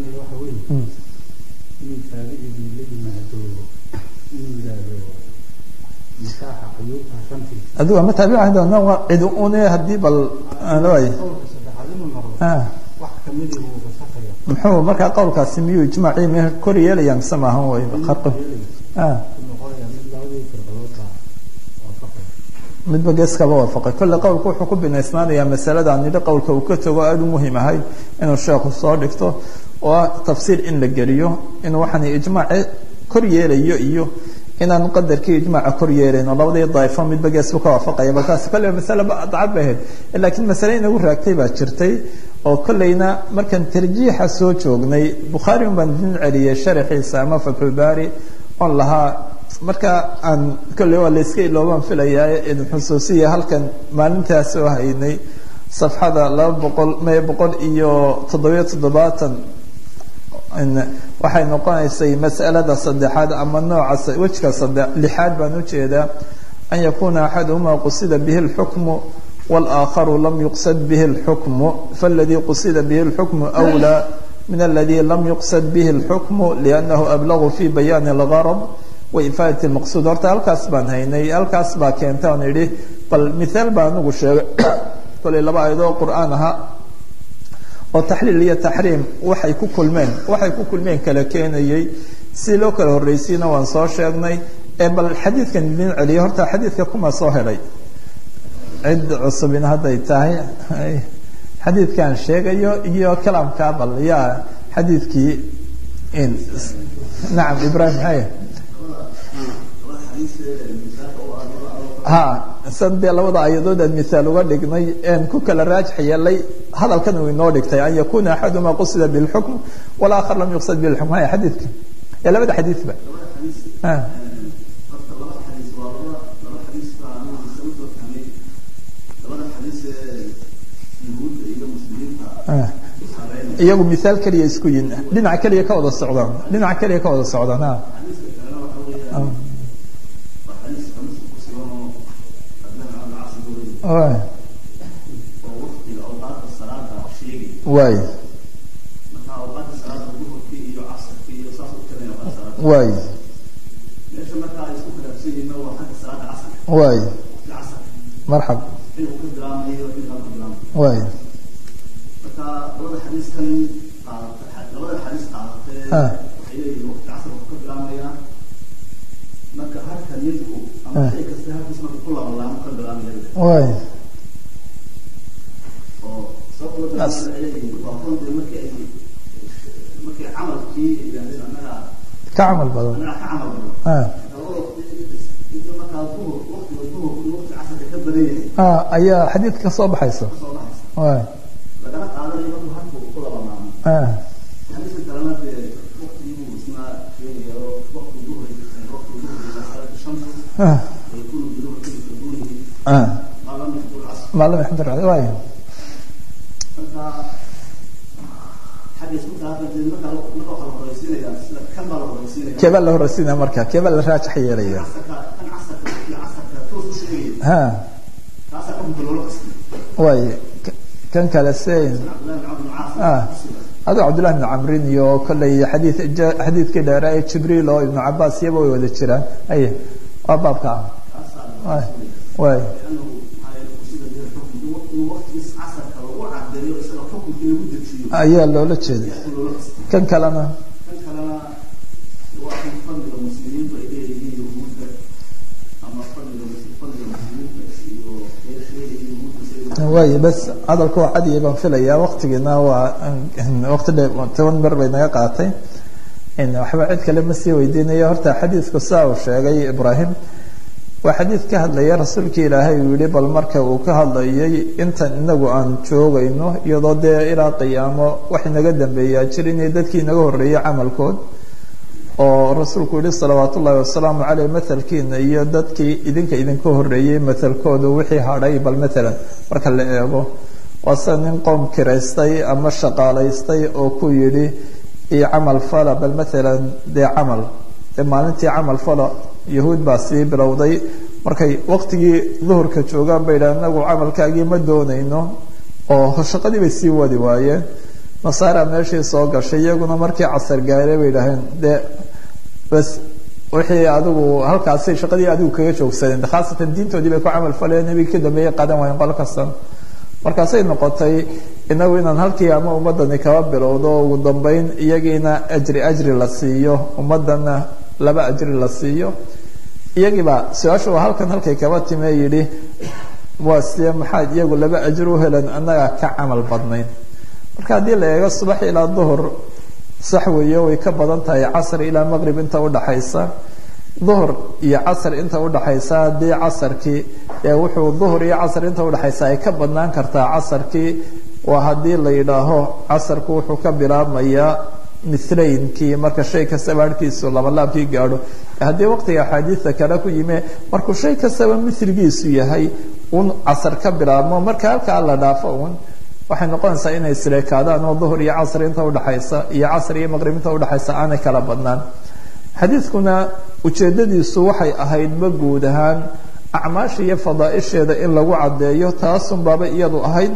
nikaaxa cuyuubta shantiisa adigu ama taabici doona waa cid une haddii bal waay qowlka saddexaad inuu noqdo ah wax kamidii wuu fasakaya muxuu markaa qowlkaasi miyuu ijmaacii me kor yeelaya mise maahan way qarqo ah noqonaya mid labadii firqadood baa waafaqaya midba geeskaba waafaqay kolle qowlku wuxuu ku binaysnaanayaa masalada nidhi qowlka uu ka tago aada u muhiim ahay inuu sheekhu soo dhigto oo ah tafsiir in la geliyo inuu waxaan ijmaaci kor yeelayo iyo inaan qadarkii ijmaaca kor yeelayno labadii daa'ifo midba geesbu ka waafaqaya bal taasi kolle masale dacad bay ahayd laakiin masale inagu raagtay baa jirtay oo kollayna markaan tarjiixa soo joognay bukhaari un baan idin celiyey sharaxiisa ama fatxulbaari oon lahaa marka aan kolley waa layska iloobaan filayaa idin xusuusiya halkan maalintaas oo haynay safxada laba boqol me boqol iyo toddobiyo toddobaatan waxay noqonaysay mas'alada saddexaad ama nooca wejka sade lixaad baan ujeedaa an yakuna axaduhuma qusida bihi اlxukmu wاlآakharu lam yuqsad bihi اlxukmu faاladii qusida bihi اlxukmu أwlى min aladi lam yuqsad bihi اlxukmu liأnnahu ablagu fi bayaani اlgarb waifaadati اlmaqsuud horta halkaas baan haynay halkaas baa keenta on idhi bal mithaal baa anigu sheegay kolay laba ayadoo qur'aan ahaa oo taxliil iyo taxriim waxay ku kulmeen waxay ku kulmeen kala keenayey si loo kala horreysiina waan soo sheegnay ee bal xadiidkan idin celiyay horta xadiidka kuma soo helay cid cusubina hadday tahay xadiidkan sheegayo iyo kalaamkaa bal yaa xadiidkii nacam ibrahim hay ha san dee labada ayadood aan mihaal uga dhignay en ku kala raajix yeelay hadalkan uu inoo dhigtay an yakuna axaduma qusida bilxukm walaakar lam yuqsad bilxukm haya xadiidka ee labada xadiidba iyagu mihaal keliya isku yin dhinac keliya ka wada socdaan dhinac keliya ka wada socdaan ha waay waay waay marxab waay waay ka camal badan ayaa xadiidka ka soo baxaysa waay ما لم يحضر عليه واي keebaa la horeysiinaya marka keebaa la raajax yeelaya ha way kan kale sein adoo cabdullahi ibnu camrin iyo kolley xadii xadiidkii dheera ee jibriil oo ibnu cabaas iyaba way wada jiraan ay waa baabka ah way ayaa loola jeeday kan kalena waay bas hadalka waa cadiya baan filayaa waktigiina waa waqti dhe toban ber bay naga qaatay waxba cid kale ma sii weydiinayo horta xadiidku saa uu sheegay ibrahim waa xadiid ka hadlaya rasuulka ilaahay uu yihi bal marka uu ka hadlayay intan inagu aan joogayno iyadoo dee ilaa qiyaamo wax inaga dambeeyaa jir inay dadkii inaga horreeyey camalkood oo rasuulku yihi salawaat ullaahi wasalaamu caleyh mathalkiina iyo dadkii idinka idinka horreeyey mathalkooda wixii hadhay bal matalan marka la eego waa sida nin qoom kiraystay ama shaqaalaystay oo ku yidhi io camal fala bal matalan dee camal dee maalintii camal fala yahuud baa sii bilowday markay waqtigii duhurka joogaan bay yidhaha inagu camalkaagii ma doonayno oo shaqadii bay sii wadi waayeen nasaara meeshii soo gashay iyaguna markii casar gaaray bay yidhaaheen dee bas wixii adigu halkaasay shaqadii adigu kaga joogsadeen khaasatan diintoodii bay ku camal faleen nebiga ka dambeeyey qaadan waayeen qolo kastan markaasay noqotay inagu inaan halkii ama ummadani kaba bilowdo ugu dambeyn iyagiina ajri ajri la siiyo ummadana laba ajri la siiyo iyagiiba su-aasha waa halkan halkay kaba time yidhi waa sidee maxaad iyagu laba ajir u helan annaga ka camal badnayn marka haddii la eego subax ilaa duhur sax weeye way ka badan tahay casr ilaa maqrib inta udhaxaysa duhur iyo casr inta udhaxaysa haddii casarkii wuxuu duhur iyo casr inta udhaxaysa ay ka badnaan kartaa casarkii waa haddii la yidhaaho casarku wuxuu ka bilaabmayaa milaynkii marka shay kastaba harhkiisu labalaabkii gaadho haddii waqtiga axaadiida kale ku yime markuu shay kastaba miligiisu yahay un casar ka bilaabmo marka halkaa la dhaafo un waxay noqonaysaa inay isleekaadaan oo duhur iyo casr inta udhaxaysa iyo casr iyo maqrib inta udhaxaysa aanay kala badnaan xadiidkuna ujeedadiisu waxay ahaydba guud ahaan acmaasha iyo fadaaisheeda in lagu caddeeyo taasun baaba iyadu ahayd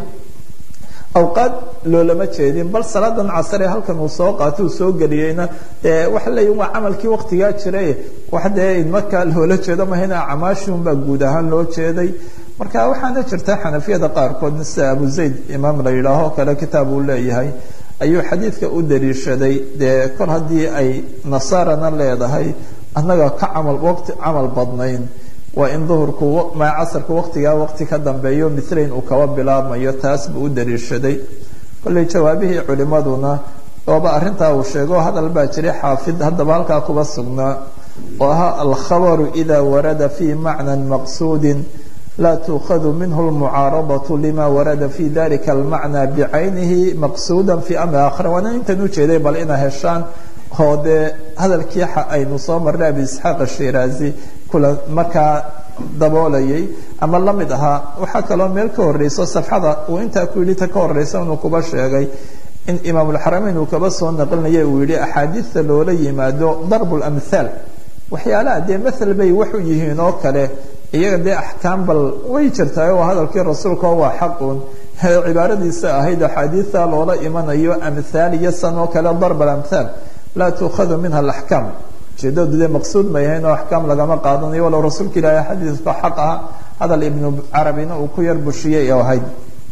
awqaad loolama jeedin bal salaadan casare halkan uu soo qaatay uu soo geliyeyna waxa leeyihin waa camalkii waqtigaa jiray wax dee markaa loola jeedo mahayna acmaashiunbaa guud ahaan loo jeeday marka waxaana jirta xanafiyada qaarkood sida abu zayd imaam la yidhaaho kale kitaab uu leeyahay ayuu xadiidka u daliishaday dee kor haddii ay nasaarana leedahay annaga ka camal waqti camal badnayn waa in duhurku ma casarku waqtigaa waqti ka dambeeyo milayn uu kaba bilaabmayo taas buu u daliishaday kolley jawaabihii culimaduna ooba arrintaa uu sheego hadal baa jiray xaafid haddaba halkaa kuba sugnaa oo ahaa alkhabaru ida warada fi macnan maqsuudin laa tuukhadu minhu lmucaaradatu lima warada fi dalika almacna bicaynihi maqsuuda fi amri aakhira waana intan ujeeday bal ina heshaan oo dee hadalkii aynu soo marnay abi isxaaq ashiraazi kula markaa daboolayay ama la mid ahaa waxaa kaloo meel ka horeyso safxada uu intaa ku yidhi ta ka horeysa inuu kuba sheegay in imaamulxarameyn uu kaba soo naqlinaya uu yihi axaadiidta loola yimaado darb lamhaal waxyaalaha dee mathal bay waxu yihiin oo kale iyaga dee axkaam bal way jirtaa oo hadalkii rasuulka waa xaqun cibaaradiisa ahayd axaadiidta loola imanayo amhaal iyo san oo kale darb alamhaal laa tuukhadu minha alaxkaam ujeedadu dee maqsuud may ahayn oo axkaam lagama qaadanayo walow rasuulka ilaahay xadiidka xaq ah hadal ibnu carabina uu ku yar bushiyey oo ahayd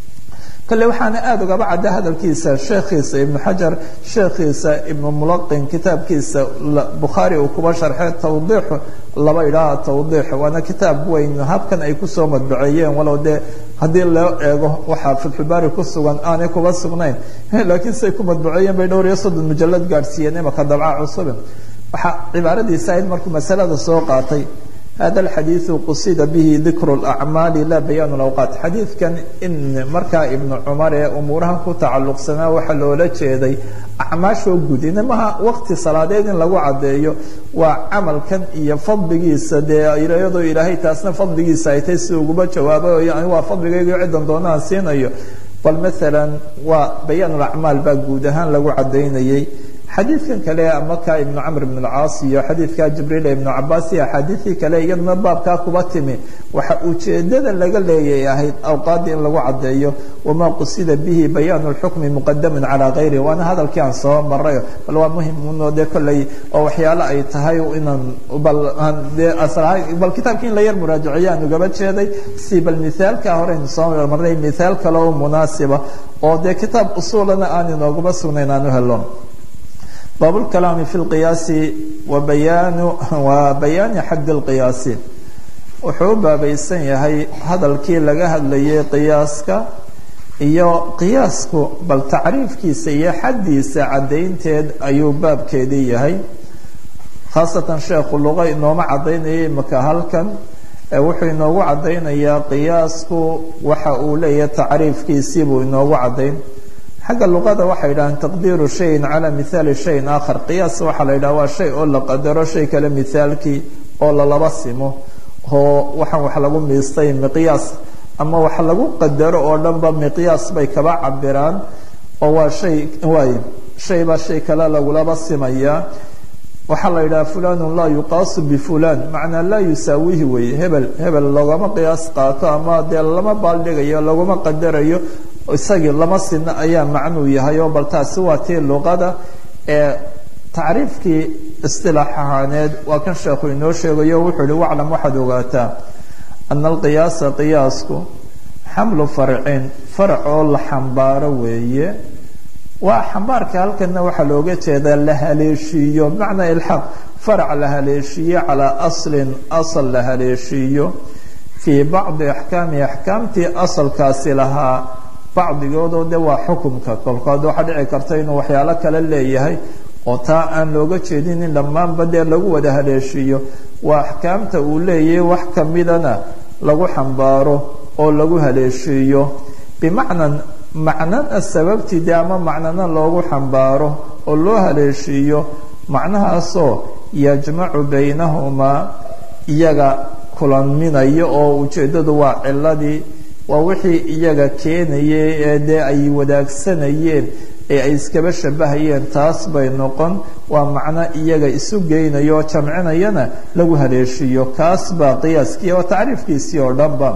kale waxaana aada ugaba cadda hadalkiisa sheekhiisa ibnu xajar sheekhiisa ibnu mulaqin kitaabkiisa bukhaari uu kuba sharxay tawdiixu laba idhaaha tawdiix waana kitaab weyn habkan ay kusoo madbaceeyeen walow dee haddii loo eego waxaa fatxulbaari ku sugan aanay kuba sugnayn laakiin siay ku madbaceeyeen bay dhowr iyo soddon mujalad gaadhsiiyeen imaka dabca cusube waxaa cibaaradiisa ahayd markuu masalada soo qaatay hada alxadiidu qusida bihi dikru lacmaali laa bayaan lawqaat xadiidkan in markaa ibnu cumar ee umuurahan ku tacalluqsanaa waxaa loola jeeday acmaashoo gud inamaha waqti salaadeed in lagu caddeeyo waa camalkan iyo fadligiisa dee iyadoo ilaahay taasna fadligiisa ay tahay si uguba jawaabo yani waa fadligayga ciddan doonaan siinayo bal maalan waa bayaan lacmaal baa guud ahaan lagu caddaynayay xadiidkan kale maka ibnu camr ibn اlcaas iyo xadiidka jibriil ibnu cabaas iyo axaadiidii kale iyaduna baabkaa kuba timi waxa ujeedada laga leeyay ahayd awqaadii in lagu caddeeyo wamaa qusida bihi bayaan اlxukmi muqadaman calaa gayrihi waana hadalkii aan soo maray bal waa muhim uno dee kolley oo waxyaalo ay tahay inaan bal dee bal kitaabkii in la yar muraajaciyo aan ugaba jeeday si bal mithaalka horeynu soo marnay mithaal kale oo munaasiba oo dee kitaab usuulana aan inooguma sugnayn aan u helo bab اkalaami fi اlqiyaasi wabayaan wa bayaani xad اlqiyaasi wuxuu u baabaysan yahay hadalkii laga hadlayay qiyaaska iyo qiyaasku bal tacriifkiisa iyo xaddiisa caddaynteed ayuu baabkeedii yahay khaasatan sheekhu luqa inooma caddaynayay imaka halkan wuxuu inoogu caddaynayaa qiyaasku waxa uu leeyahay tacriifkiisii buu inoogu caddayn xagga luqada waxay yidhahaan taqdiiru shayin calaa mithaali shayin aakhar qiyaas waxaa la yidhaha waa shay oo la qadaro shay kale mithaalkii oo lalaba simo oo waxaan wax lagu miistay miqyaas ama wax lagu qadaro oo dhanba miqyaas bay kaba cabiraan oo waa shay waay shay baa shay kale lagulaba simayaa waxaa la yidhaha fulanun laa yuqaasu bifulan macnaa laa yusaawihi weeye hebel hebel loogama qiyaas qaato ama dee lama baaldhigayo laguma qadarayo isagii lama sina ayaa macnuu yahay oo bal taasi waa tii luqada ee tacriifkii istilaax ahaaneed waa kan sheekhu inoo sheegayo wuxuu ihi waclam waxaad ogaataa ana alqiyaasa qiyaasku xamlu farcin farac oo la xambaaro weeye waa xambaarka halkana waxaa looga jeedaa la haleeshiiyo bimacnaa ilxaaq farac la haleeshiiyo calaa aslin asal la haleeshiiyo fii bacdi axkaami axkaamtii asalkaasi lahaa bacdigoodoo de waa xukumka kolkood waxaa dhici karta inuu waxyaalo kale leeyahay oo taa aan looga jeedin in dhammaanba dee lagu wada haleeshiiyo waa axkaamta uu leeyahay wax kamidana lagu xambaaro oo lagu haleeshiiyo bimacnan macnana sababtii de ama macnana loogu xambaaro oo loo haleeshiiyo macnahaasoo yajmacu baynahumaa iyaga kulanminayo oo ujeeddadu waa ciladii waa wixii iyaga keenayay ee dee ay wadaagsanayeen ee ay iskaba shabahayeen taas bay noqon waa macno iyaga isu geynayo oo jamcinayana lagu haleeshiiyo kaas baa qiyaaskii oo tacriifkiisii oo dhanba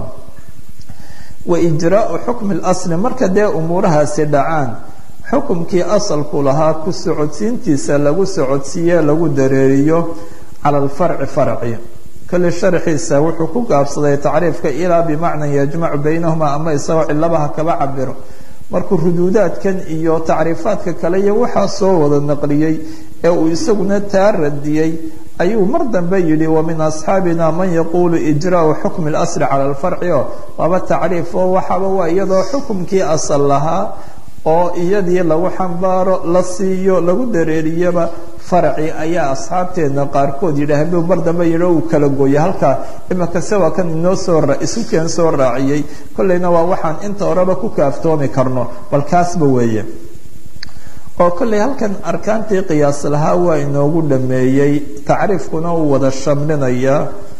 wa ijraau xukmi lasli marka dee umuurahaasi dhacaan xukumkii asalku lahaa ku socodsiintiisa lagu socodsiiye lagu dareeriyo cala alfarci farci kole sharxiisa wuxuu ku gaabsaday tacriifka ilaa bimacnan yajmacu baynahumaa ama isagoo cilabaha kaba cabiro markuu ruduudaadkan iyo tacriifaadka kale iyo waxaa soo wada naqliyey ee uu isaguna taa radiyey ayuu mar dambe yidhi wa min asxaabina man yaquulu ijraau xukmi اlasli cala alfarci o waaba tacriif oo waxaaba waa iyadoo xukumkii asal lahaa oo iyadii lagu xambaaro la siiyo lagu dareeriyaba farci ayaa asxaabteedna qaarkood yidhaaheen buu mar dambe yidhi uu kala gooyay halkaa imakase waa kan inoo soo isu keen soo raaciyey kolleyna waa waxaan inta horeba ku kaaftoomi karno bal kaasba weeye oo kolley halkan arkaantii qiyaas lahaa waa inoogu dhameeyey tacriifkuna uu wada shamlinayaa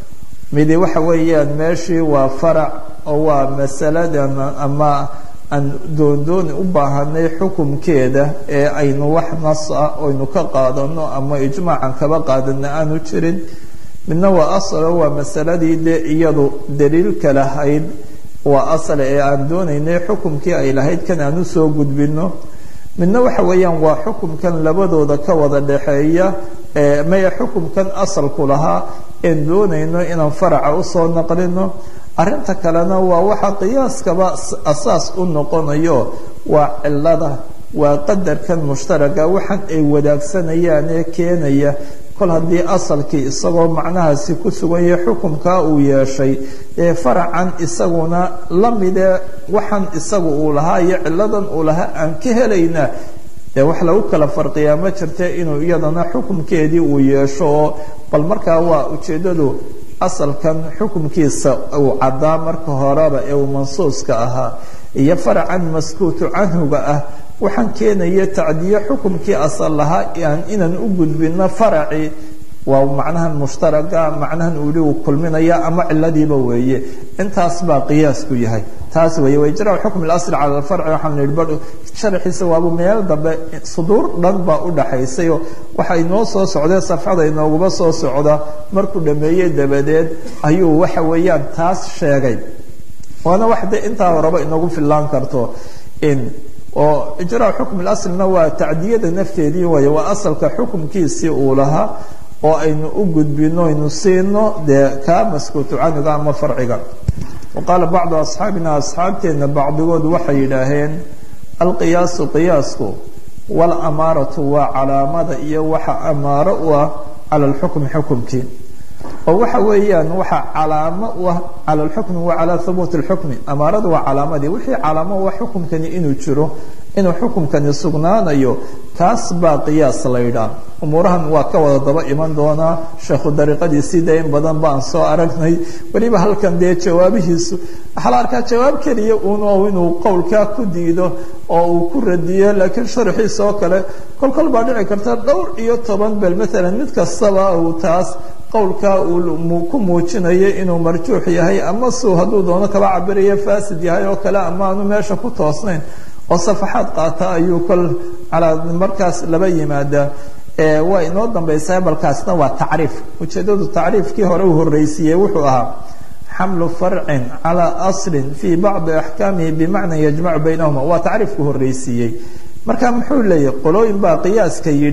midi waxa weeyaan meeshii waa farac oo waa masaladan ama aan doondooni u baahanay xukumkeeda ee aynu wax nas ah aynu ka qaadano ama ijmaacan kaba qaadana aanu jirin midna waa asalo waa masaladii dee iyadu daliilka lahayd waa asale ee aan doonaynay xukumkii ay lahayd kan aan usoo gudbino midna waxa weeyaan waa xukumkan labadooda ka wada dhexeeya maya xukumkan asalku lahaa een doonayno inaan faraca usoo naqlino arrinta kalena waa waxa qiyaaskaba asaas u noqonayo waa cilada waa qadarkan mushtaraga waxaan ay wadaagsanayaan ee keenaya kol haddii asalkii isagoo macnahaasi ku sugan yahay xukumkaa uu yeeshay ee faracan isaguna lamidee waxaan isagu uu lahaa iyo ciladan uu lahaa aan ka helaynaa dee wax lagu kala farqiyaa ma jirta inuu iyadana xukumkeedii uu yeesho oo bal markaa waa ujeeddadu asalkan xukumkiisa uu caddaa marka horeba ee uu mansuuska ahaa iyo faracan maskuutu canhuga ah waxaan keenaya tacdiye xukumkii asal lahaa inaan u gudbino faracii waa macnahan mushtaraga macnahan uuli uu kulminaya ama ciladiiba weeye intaas baa qiyaasku yahay taas weeye waijraa xukm اlasl cala alfarci waxaan nihi bar sharxiisa waabu meel dambe suduur dhan baa u dhaxaysayoo waxa inoo soo socdee safxada inooguma soo socda markuu dhameeyey dabadeed ayuu waxa weeyaan taas sheegay waana wax de intaa horeba inoogu fillaan karto in oo ijraa xukm اlaslna waa tacdiyada nafteedii waay waa asalka xukumkiisii uu lahaa oo aynu u gudbino aynu siino dee kaa maskuutu canuga ama farciga wa qaala bacdu asxaabina asxaabteenna bacdigood waxay yidhaaheen alqiyaasu qiyaasku walamaaratu waa calaamada iyo waxa amaaro u ah cala alxukmi xukumkii oo waxa weeyaan waxa calaamo u ah cala alxukmi wa calaa hubuuti alxukmi amaaradu waa calaamadii wixii calaamo u ah xukumkani inuu jiro inuu xukumkani sugnaanayo kaas baa qiyaas la ydhaa umuurahan waa ka wada daba iman doonaa sheekhu dariiqadiisii dee in badan baan soo aragnay weliba halkan dee jawaabihiisu waxaa la arkaa jawaab keliya uun oo inuu qowlkaa ku diido oo uu ku radiyo laakiin sharxiisa oo kale kol kol baa dhici karta dhowr iyo toban bel maalan mid kastaba uu taas qowlkaa uu ku muujinayo inuu marjuux yahay ama suu hadduu doono kaba cabirayo fasid yahay oo kale ama aanu meesha ku toosnayn oo safaxaad qaata ayuu kol calaa markaas laba yimaadaa waa inoo dambaysaa balkaasna waa tacriif ujeeddadu tacriifkii hore uu horreysiiyey wuxuu ahaa xamlu farcin calaa aslin fii bacdi axkaamihi bimacna yajmacu baynahuma waa tacriifku horreysiiyey marka muxuu leeyahy qolooyin baa qiyaaska yidhi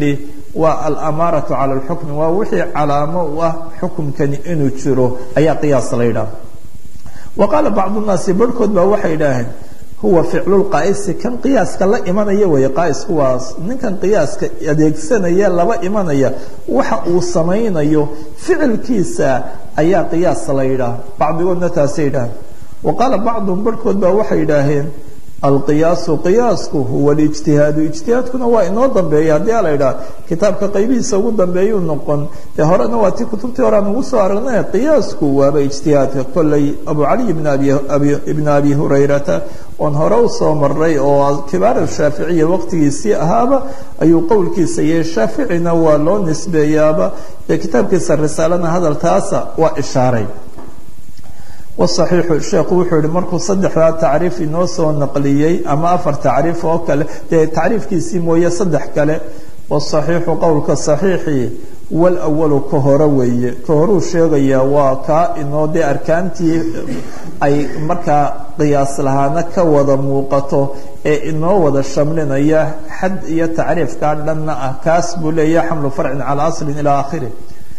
waa alamaaratu cala alxukmi waa wixii calaamo u ah xukumkani inuu jiro ayaa qiyaas la yidhaha wa qaala bacdu nnaasi barhkood baa waxay idhaaheen huwa ficlulqaa'isi kan qiyaaska la imanaya weeye qaa'isku waa ninkan qiyaaska adeegsanaya laba imanaya waxa uu samaynayo ficilkiisa ayaa qiyaas la yidhaah bacdigoodna taasay yidhaaheen wa qaala bacduhum barhkood baa waxay idhaaheen alqiyaasu qiyaasku huwa alijtihaadu ijtihaadkuna waa inoo dambeeya haddii a la idhaha kitaabka qaybihiisa ugu dambeeyuu noqon dee horena waa ti kutubtii hore aan ugu soo aragnay qiyaasku waaba ijtihaadka kolley abu cali ibn abi hurayrata oon hore usoo maray oo kibaar shaaficiya waqtigiisii ahaaba ayuu qowlkiisa yahay shaaficina waa loo nisbeeyaaba ee kitaabkiisa risaalana hadaltaasa waa ishaaray wasaxiixu sheekhu wuxuu yihi markuu saddexdaa tacriif inoo soo naqliyey ama afar tacriif oo kale dee tacriifkiisii mooye saddex kale wasaxiixu qowlka saxiixii walawalu ka hore weeye ka horuu sheegayaa waa kaa inoo dee arkaantii ay markaa qiyaas lahaana ka wada muuqato ee inoo wada shamlinaya xad iyo tacriifkaa dhanna ah kaas buu leeyaha xamlu farcin calaa aslin ilaa aakhirih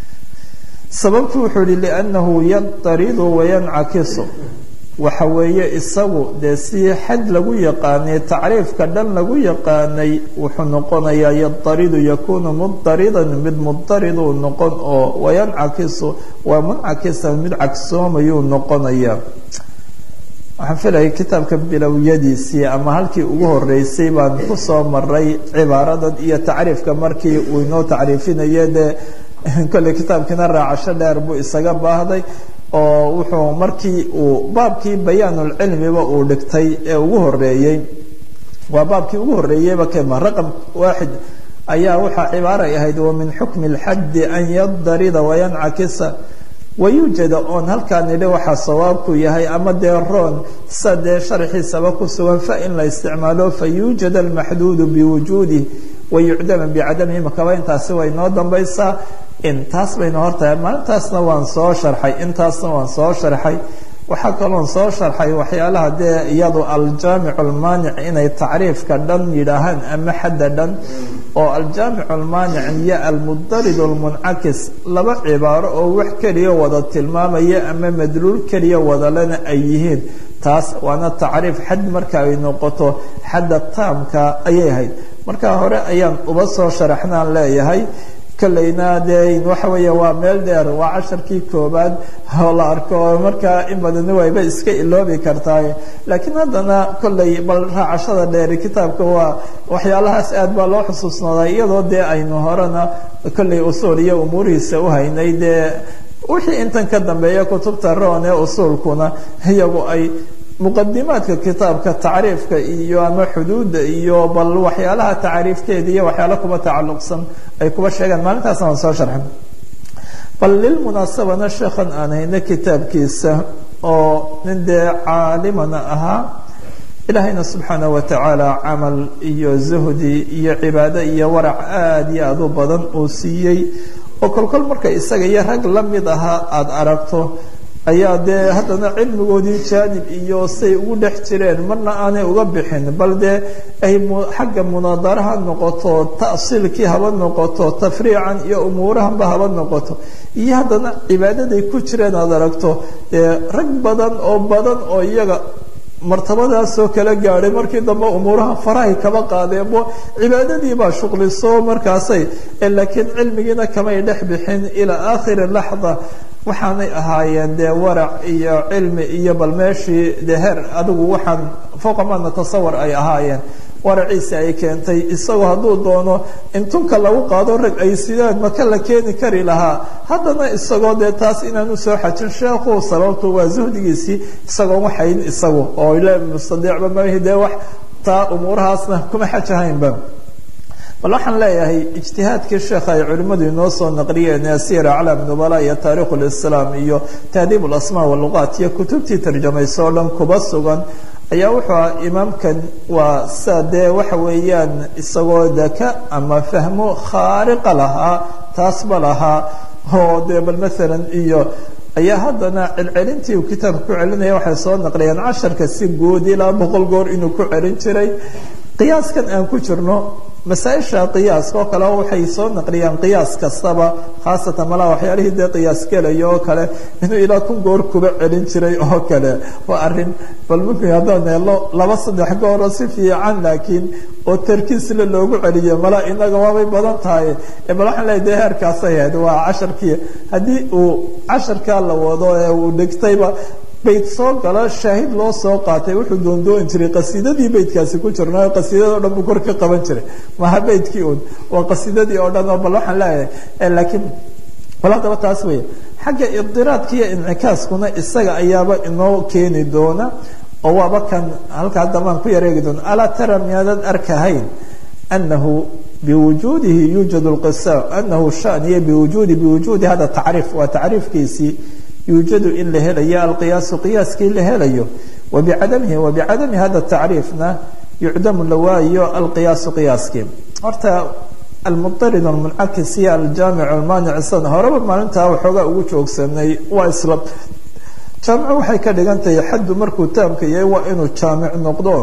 sababtu wuxuu yihi liannahu yadaridu wayancakisu waxa weeye isagu dee si xad lagu yaqaanay tacriifka dhan lagu yaqaanay wuxuu noqonayaa yadaridu yakunu mudaridan mid mudariduu noqon oo wayancakisu waa muncakisan mid cagsoomayuu noqonaya waxaan filaya kitaabka bilowyadiisii ama halkii ugu horeysay baan kusoo maray cibaaradan iyo tacriifka markii uu inoo tacriifinaye dee kolley kitaabkiina raacasho dheer buu isaga baahday oo wuxuu markii uu baabkii bayaanulcilmiba uu dhigtay ee ugu horeeyey waa baabkii ugu horeeyeyba kema raqam waaxid ayaa waxaa cibaaray ahayd wa min xukmi اlxaddi an yadarida wayancakisa wayuujada oon halkaa nidhi waxaa sawaabku yahay ama dee roon sa dee sharxiisaba ku sugan fa in la isticmaalo fayuujad almaxduudu biwujuudih wayucdama bicadamihi makaba intaasi way noo dambaysaa intaas bayna hortahay maalintaasna waan soo sharxay intaasna waan soo sharxay waxaa kaloon soo sharxay waxyaalaha dee iyadu aljaamicu almaanic inay tacriifka dhan yidhaahaan ama xadda dhan oo aljaamicu almaanic iyo almudarid almuncakis laba cibaaro oo wax keliya wada tilmaamaya ama madluul keliya wadalena ay yihiin taas waana tacriif xad marka ay noqoto xadda taamka ayay ahayd marka hore ayaan uba soo sharaxnaan leeyahay kolleyna dee waxa weeya waa meel dheer waa casharkii koobaad oo la arko markaa in badani wayba iska iloobi kartaay laakiin haddana kolley bal raacashada dheeri kitaabka waa waxyaalahaas aad baa loo xusuusnoodaa iyadoo dee aynu horena kolley usuul iyo umuurihiisa u haynay dee wixii intan ka dambeeya kutubta roon ee usuulkuna iyagu ay muqadimaadka kitaabka tacriifka iyo ama xuduudda iyo bal waxyaalaha tacriifteeda iyo waxyaala kuba tacalluqsan ay kuba sheegaan maalintaasna waan soo sharxin bal lilmunaasabana sheekhan aan hayna kitaabkiisa oo nin dee caalimana ahaa ilaahayna subxaana wa tacaala camal iyo zuhdi iyo cibaado iyo warac aada iyo aada u badan uu siiyey oo kolkol marka isaga iyo rag la mid ahaa aada aragto ayaa dee haddana cilmigoodii jaanib iyo say ugu dhex jireen marna aanay uga bixin bal dee ay xagga munaadara ha noqoto ta'siilkii haba noqoto tafriican iyo umuurahanba haba noqoto iyo haddana cibaadaday ku jireen aada aragto dee rag badan oo badan oo iyaga martabadaasoo kala gaadhay markii dambe umuuraha farahay kaba qaadeenbo cibaadadii baa shuqliso markaasay laakiin cilmigiina kamay dhex bixin ilaa aakhiri laxda waxaanay ahaayeen dee warac iyo cilmi iyo bal meeshii dee heer adigu waxaan fooqa ma natasawar ay ahaayeen waraciisi ay keentay isagoo hadduu doono in tunka lagu qaado rag ay sidaan maka la keeni kari lahaa haddana isagoo dee taas inaan usoo xajin sheekhu sababtu waa zuhdigiisii isagoon waxayn isagu oo ile mustadiicba mahi dee wax taa umuurahaasna kuma xajahaynba bal waxaan leeyahay ijtihaadkii sheekha ay culimmadu inoo soo naqliyeen ee sira aclaam nubala iyo taarikh lislaam iyo tahdiib lasmaa waluqaat iyo kutubtii tarjamayso o dhan kuba sugan ayaa wuxuu aha imaamkan waa sa dee waxa weeyaan isagoo daka ama fahmo khaariqa lahaa taasba lahaa oo dee bal maalan iyo ayaa haddana celcelintii uu kitaabka ku celinaya waxay soo naqliyeen casharka si guud ilaa boqol goor inuu ku celin jiray qiyaaskan aan ku jirno masaaisha qiyaaska oo kale waxay soo naqliyaan qiyaas kastaba khaasatan malaa waxyaalihii dee qiyaas gelaya oo kale inuu ilaa kun goor kuba celin jiray oo kale waa arin bal mumkin haddaan neelo laba saddex gooroo si fiican laakiin oo tarkiisle loogu celiyo malaa inaga waabay badan tahay bal waxaan leeyahy dee heerkaasay ahayd waa casharkii haddii uu casharkaa la wado ee uu dhigtayba bayt soo gala shaahid loo soo qaatay wuxuu doondooni jiray qasiidadii baydkaasi ku jirna qasiidada o dhan buu kor ka qaban jiray maha baydkii un waa qasiidadii oo dhan oo bal waxaan leeyahay laakiin bal haddaba taas weya xagga idiraadka iyo incikaaskuna isaga ayaaba inoo keeni doona oo waaba kan halka haddabaan ku yareegi doona alaa tara miyaadad arkahayn anahu biwujuudihi yuujad lqisa anahu shaniya biwujuudi biwujuudi hada tacriif waa tacriifkiisii yuujadu in la helayo alqiyaasu qiyaaskii la helayo wabicadamihi wabicadami hada tacriifna yucdamu la waayo alqiyaasu qiyaaskii horta almudarid almuncakis iyo aljaamic almaanic san horeba maalintaa waxoogaa ugu joogsanay waa isla jaamicu waxay ka dhigan tahay xaddu markuu taamka yahay waa inuu jaamic noqdo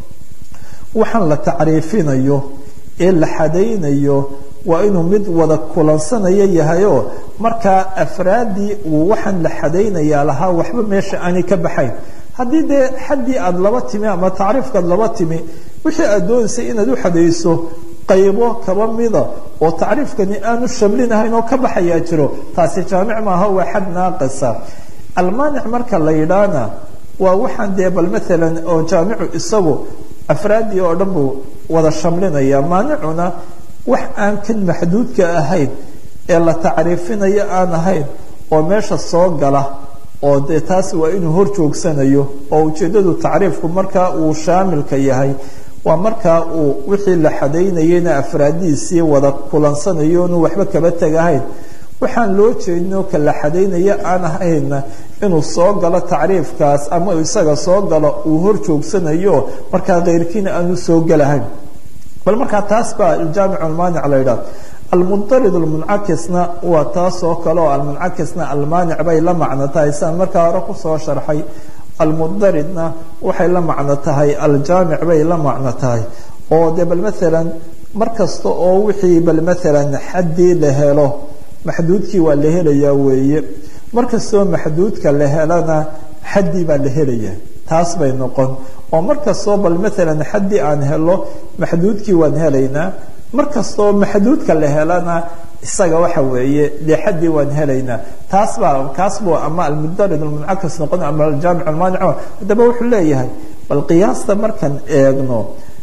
waxaan la tacriifinayo ee la xadaynayo waa inuu mid wada kulansanayo yahayoo markaa afraaddii uu waxaan la xadaynayaa lahaa waxba meesha aanay ka baxayn haddii dee xaddii aada laba timi ama tacriifkaad laba timi wixii aad doonaysay inaad u xadayso qaybo kaba mida oo tacriifkani aanu shamlinahayn oo ka baxayaa jiro taasi jaamic maaha waa xad naaqisa almaanic marka la yidhaahna waa waxaan dee bal maalan oo jaamicu isagu afraaddii oo dhan buu wada shamlinaya maanicuna wax aan kan maxduudka ahayn ee la tacriifinayo aan ahayn oo meesha soo gala oo dee taas waa inuu hor joogsanayo oo ujeeddadu tacriifku markaa uu shaamilka yahay waa markaa uu wixii la xadaynayena afraadiisii wada kulansanayo inuu waxba kaba tegahayn waxaan loo jeedinoo ka la xadaynaya aan ahayna inuu soo galo tacriifkaas ama isaga soo galo uu hor joogsanayo markaa keyrkiina aanu soo gelahayn bal markaa taas baa aljaamic almaanic la yidhahdo almundarid almuncakisna waa taas oo kale oo almuncakisna almaanic bay la macno tahay siaan markaa hore kusoo sharxay almundaridna waxay la macno tahay aljaamic bay la macno tahay oo de bal maalan mar kasta oo wixii bal maalan xaddii la helo maxduudkii waa la helayaa weeye mar kastoo maxduudka la helana xaddii baa la helayaa taas bay noqon oo mar kastoo bal maalan xaddii aan helo maxduudkii waan helaynaa mar kastoo maxduudka la helana isaga waxa weeye dee xaddii waan helaynaa taas baa kaas buu ama almudarid almuncakas noqon ama aljaamic almaanic haddaba wuxuu leeyahay bal qiyaasta markaan eegno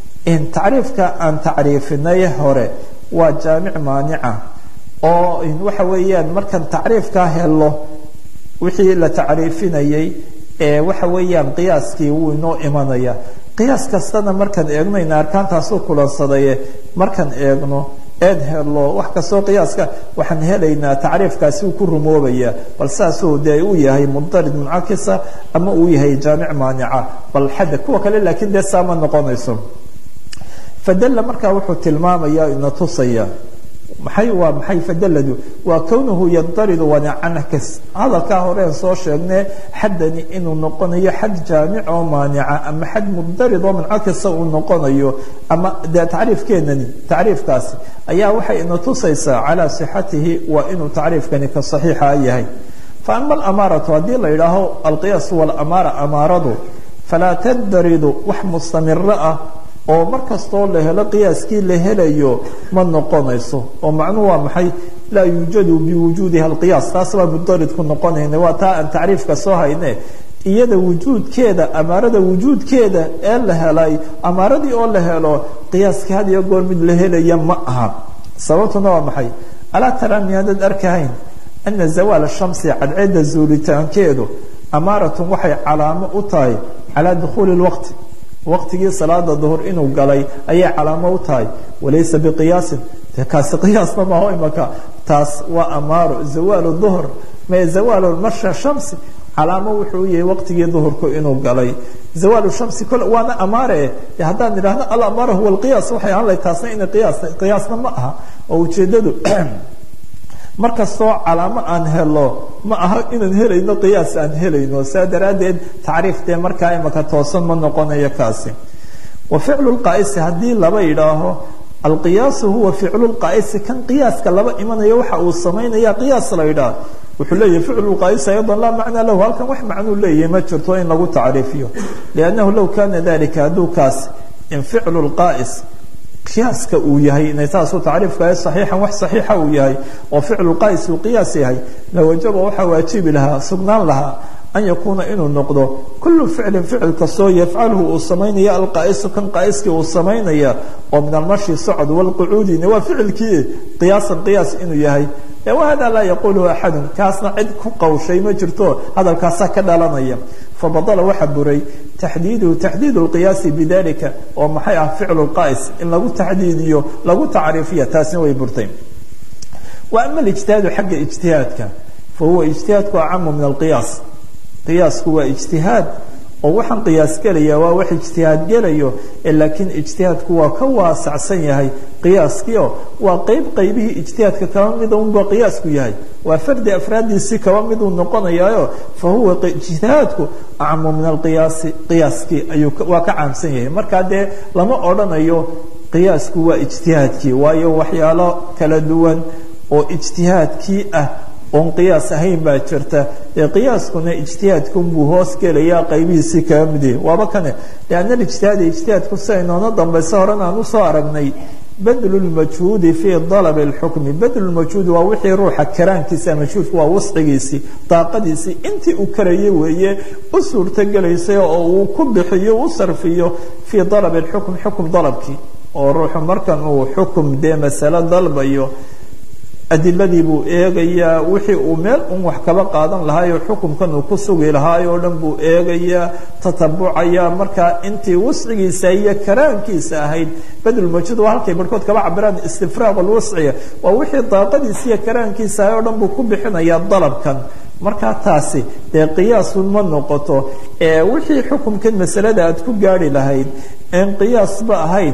tacriifka aan tacriifinay hore waa jaamic maanica oo waxa weeyaan markaan tacriifkaa helo wixii la tacriifinayay waxa weeyaan qiyaaskii wuu inoo imanaya qiyaas kastana markaan eegnayna arkaantaasuu kulansadaye markaan eegno eed helo wax kastoo qiyaaska waxaan helaynaa tacriifkaasi uu ku rumoobaya bal saasuu dee uu yahay mudarid muncakisa ama uu yahay jaamic maanica bal xadda kuwa kale laakiin dee saama noqonayso fadalla markaa wuxuu tilmaamaya ina tusaya maxay waa maxay fadaladu waa kownuhu yadaridu wanacankas hadalkaa horeen soo sheegne xaddani inuu noqonayo xad jaamic oo maanica ama xad mudarid oo muncakisa uu noqonayo ama dee tacriifkeenani tacriifkaasi ayaa waxay ina tusaysaa calaa sixatihi waa inuu tacriifkani ka saxiixa yahay fa ama alamaaratu haddii la yidhaaho alqiyaas walamaara amaaradu falaa tadaridu wax mustamiro ah oo mar kastoo la helo qiyaaskii la helayo ma noqonayso oo macnuhu waa maxay laa yuujadu biwujuudiha alqiyaas taas baa mudaridku noqonayna waa taa aan tacriifka soo hayne iyada wujuudkeeda amaarada wujuudkeeda ee la helay amaaradii oo la helo qiyaaskii had iyo goor mid la helaya ma aha sababtuna waa maxay alaa tara miyaadad arkahayn ana zawaal shamsi cadceedda zuulitaankeedu amaaratun waxay calaamo u tahay calaa dukhuuli lwaqti waqtigii salaada duhur inuu galay ayay calaamo u tahay walaysa biqiyaasin de kaasi qiyaasna maaho imaka taas waa amaaro zawaalu duhr me zawaalu marsha shamsi calaamo wuxuu u yahay waqtigii duhurku inuu galay zawaalu shamsi kole waana amaare e haddaan idhaahno alamaara huwa alqiyaas waxay ahaan lahay taasna ina qiyaas qiyaasna ma aha oo ujeedadu mar kastoo calaamo aan helo ma aha inaan helayno qiyaas aan helayno saa daraaddeed tacriif dee markaa imaka toosan ma noqonayo kaasi wa ficlu lqaa'isi haddii laba yidhaaho alqiyaasu huwa ficlu lqaa'isi kan qiyaaska laba imanayo waxa uu samaynaya qiyaas la yidhaah wuxuu leeyahy ficlu lqaa'isi ayضا laa macnaa lahu halkan wax macnuu leeyahay ma jirto in lagu tacriifiyo liannahu low kana dalika hadduu kaas in ficlu lqaa'is qiyaaska uu yahay inay taasu tacriifka saxiixan wax saxiixa uu yahay oo ficlu qaais uu qiyaas yahay lawajaba waxaa waajibi lahaa sugnaan lahaa an yakuuna inuu noqdo kullu ficlin ficil kastoo yafcalhu uu samaynaya alqaa'isu kan qaa'iskii uu samaynaya oo min almashi socod walqucuudina waa ficilkii qiyaasan qiyaas inuu yahay wahada laa yaquluhu axadun kaasna cid ku qawshay ma jirto hadalkaasaa ka dhalanaya fabadala waxa buray taxdiiduhu taxdiid lqiyaasi bidalika oo maxay ah ficlu lqaa'is in lagu taxdiidiyo lagu tacriifiya taasina way burtay wa ama alijtihaadu xagga ijtihaadka fa huwa ijtihaadku acamu min alqiyaas qiyaasku waa ijtihaad oo waxaan qiyaas gelaya waa wax ijtihaad gelayo laakiin ijtihaadku waa ka waasacsan yahay qiyaaskiio waa qeyb qeybihii ijtihaadka kaba mida unba qiyaasku yahay waa fardi afraadiisii kaba miduu noqonayaayo fa huwa ijtihaadku acmu min alqiyaasi qiyaaskii ayuu waa ka caamsan yahay markaa dee lama odhanayo qiyaasku waa ijtihaadkii waayo waxyaalo kala duwan oo ijtihaadkii ah oon qiyaas ahayn baa jirta dee qiyaaskuna ijtihaadkunbuu hoos gelayaa qaybihiisii kaga mid yahay waaba kane lianna alijtihaada ijtihaadku siday noona dambaysa horena aan usoo aragnay badlu lmajhuudi fii dalabi اlxukmi badlulmajhuudi waa wixii ruuxa karaankiisa majhuudku waa wascigiisii daaqadiisii intii uu karayay weeye u suurtogelaysay oo uu ku bixiyo u sarfiyo fii dalabi اlxukm xukum dalabkii oo ruuxu markan uu xukum dee masalo dalbayo adiladii buu eegayaa wixii uu meel un wax kaba qaadan lahaayoo xukunkan uu ku sugi lahaay oo dhan buu eegayaa tatabucaya markaa intii wascigiisa iyo karaankiisa ahayd badlmajud waa halkay barhkood kaba cabiraan istifraaq alwasciga waa wixii daaqadiisa iyo karaankiisa ahay oo dhan buu ku bixinayaa dalabkan markaa taasi dee qiyaasun ma noqoto ee wixii xukunkan masalada aad ku gaari lahayd een qiyaasba ahayn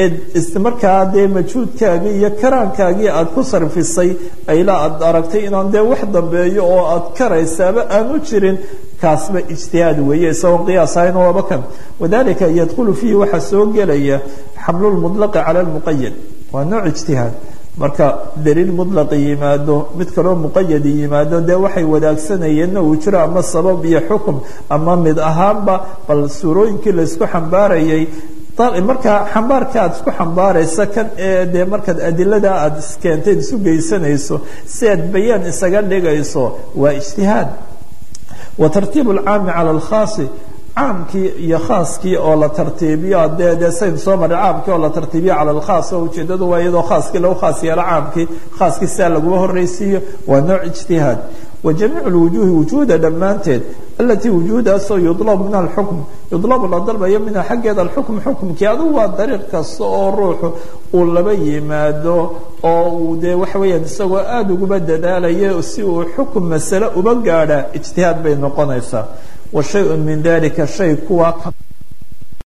markaa dee majhuudkaagii iyo karaankaagii aad ku sarfisay ilaa aad aragtay inaan dee wax dambeeyo oo aad karaysaaba aanu jirin kaasba ijtihaad weeye isagoon qiyaas ahayn waaba kan wadalika yadkhulu fiihi waxaa soo gelaya xamlu lmudlaqi cala lmuqayad waa nooc ijtihaad marka daliil mudlaqi yimaado mid kaloo muqayadi yimaado dee waxay wadaagsanayeenna uu jiro ama sabab iyo xukum ama mid ahaanba bal suurooyinkii laysku xambaarayay markaa xambaarka aad isku xambaaraysa kan ee dee markaad adilada aad iskeentayd isu geysanayso si aad bayaan isaga dhigayso waa ijtihaad wa tartiib alcaami cala alkhaasi caamkii iyo khaaskii oo la tartiibiyo dee dee sayn soo maray caamkii oo la tartiibiyo cala alkhaas oo ujeedadu waa iyadoo khaaskii lagu khaas yeelo caamkii khaaskii sidaa laguma horreysiiyo waa nooc ijtihaad wajamiic lwujuuhi wujuuda dhammaanteed alatii wujuudaasoo yudlabu min alxukm yudlabu la dalbayo minha xaggeeda alxukm xukumkii adugu waa dariiq kasta oo ruuxu uu laba yimaado oo uu dee waxa weeyaan isagoo aada uguba dadaalayo si uu xukum masale uba gaadha ijtihaad bay noqonaysaa wa shay-un min dalika shay kuwaa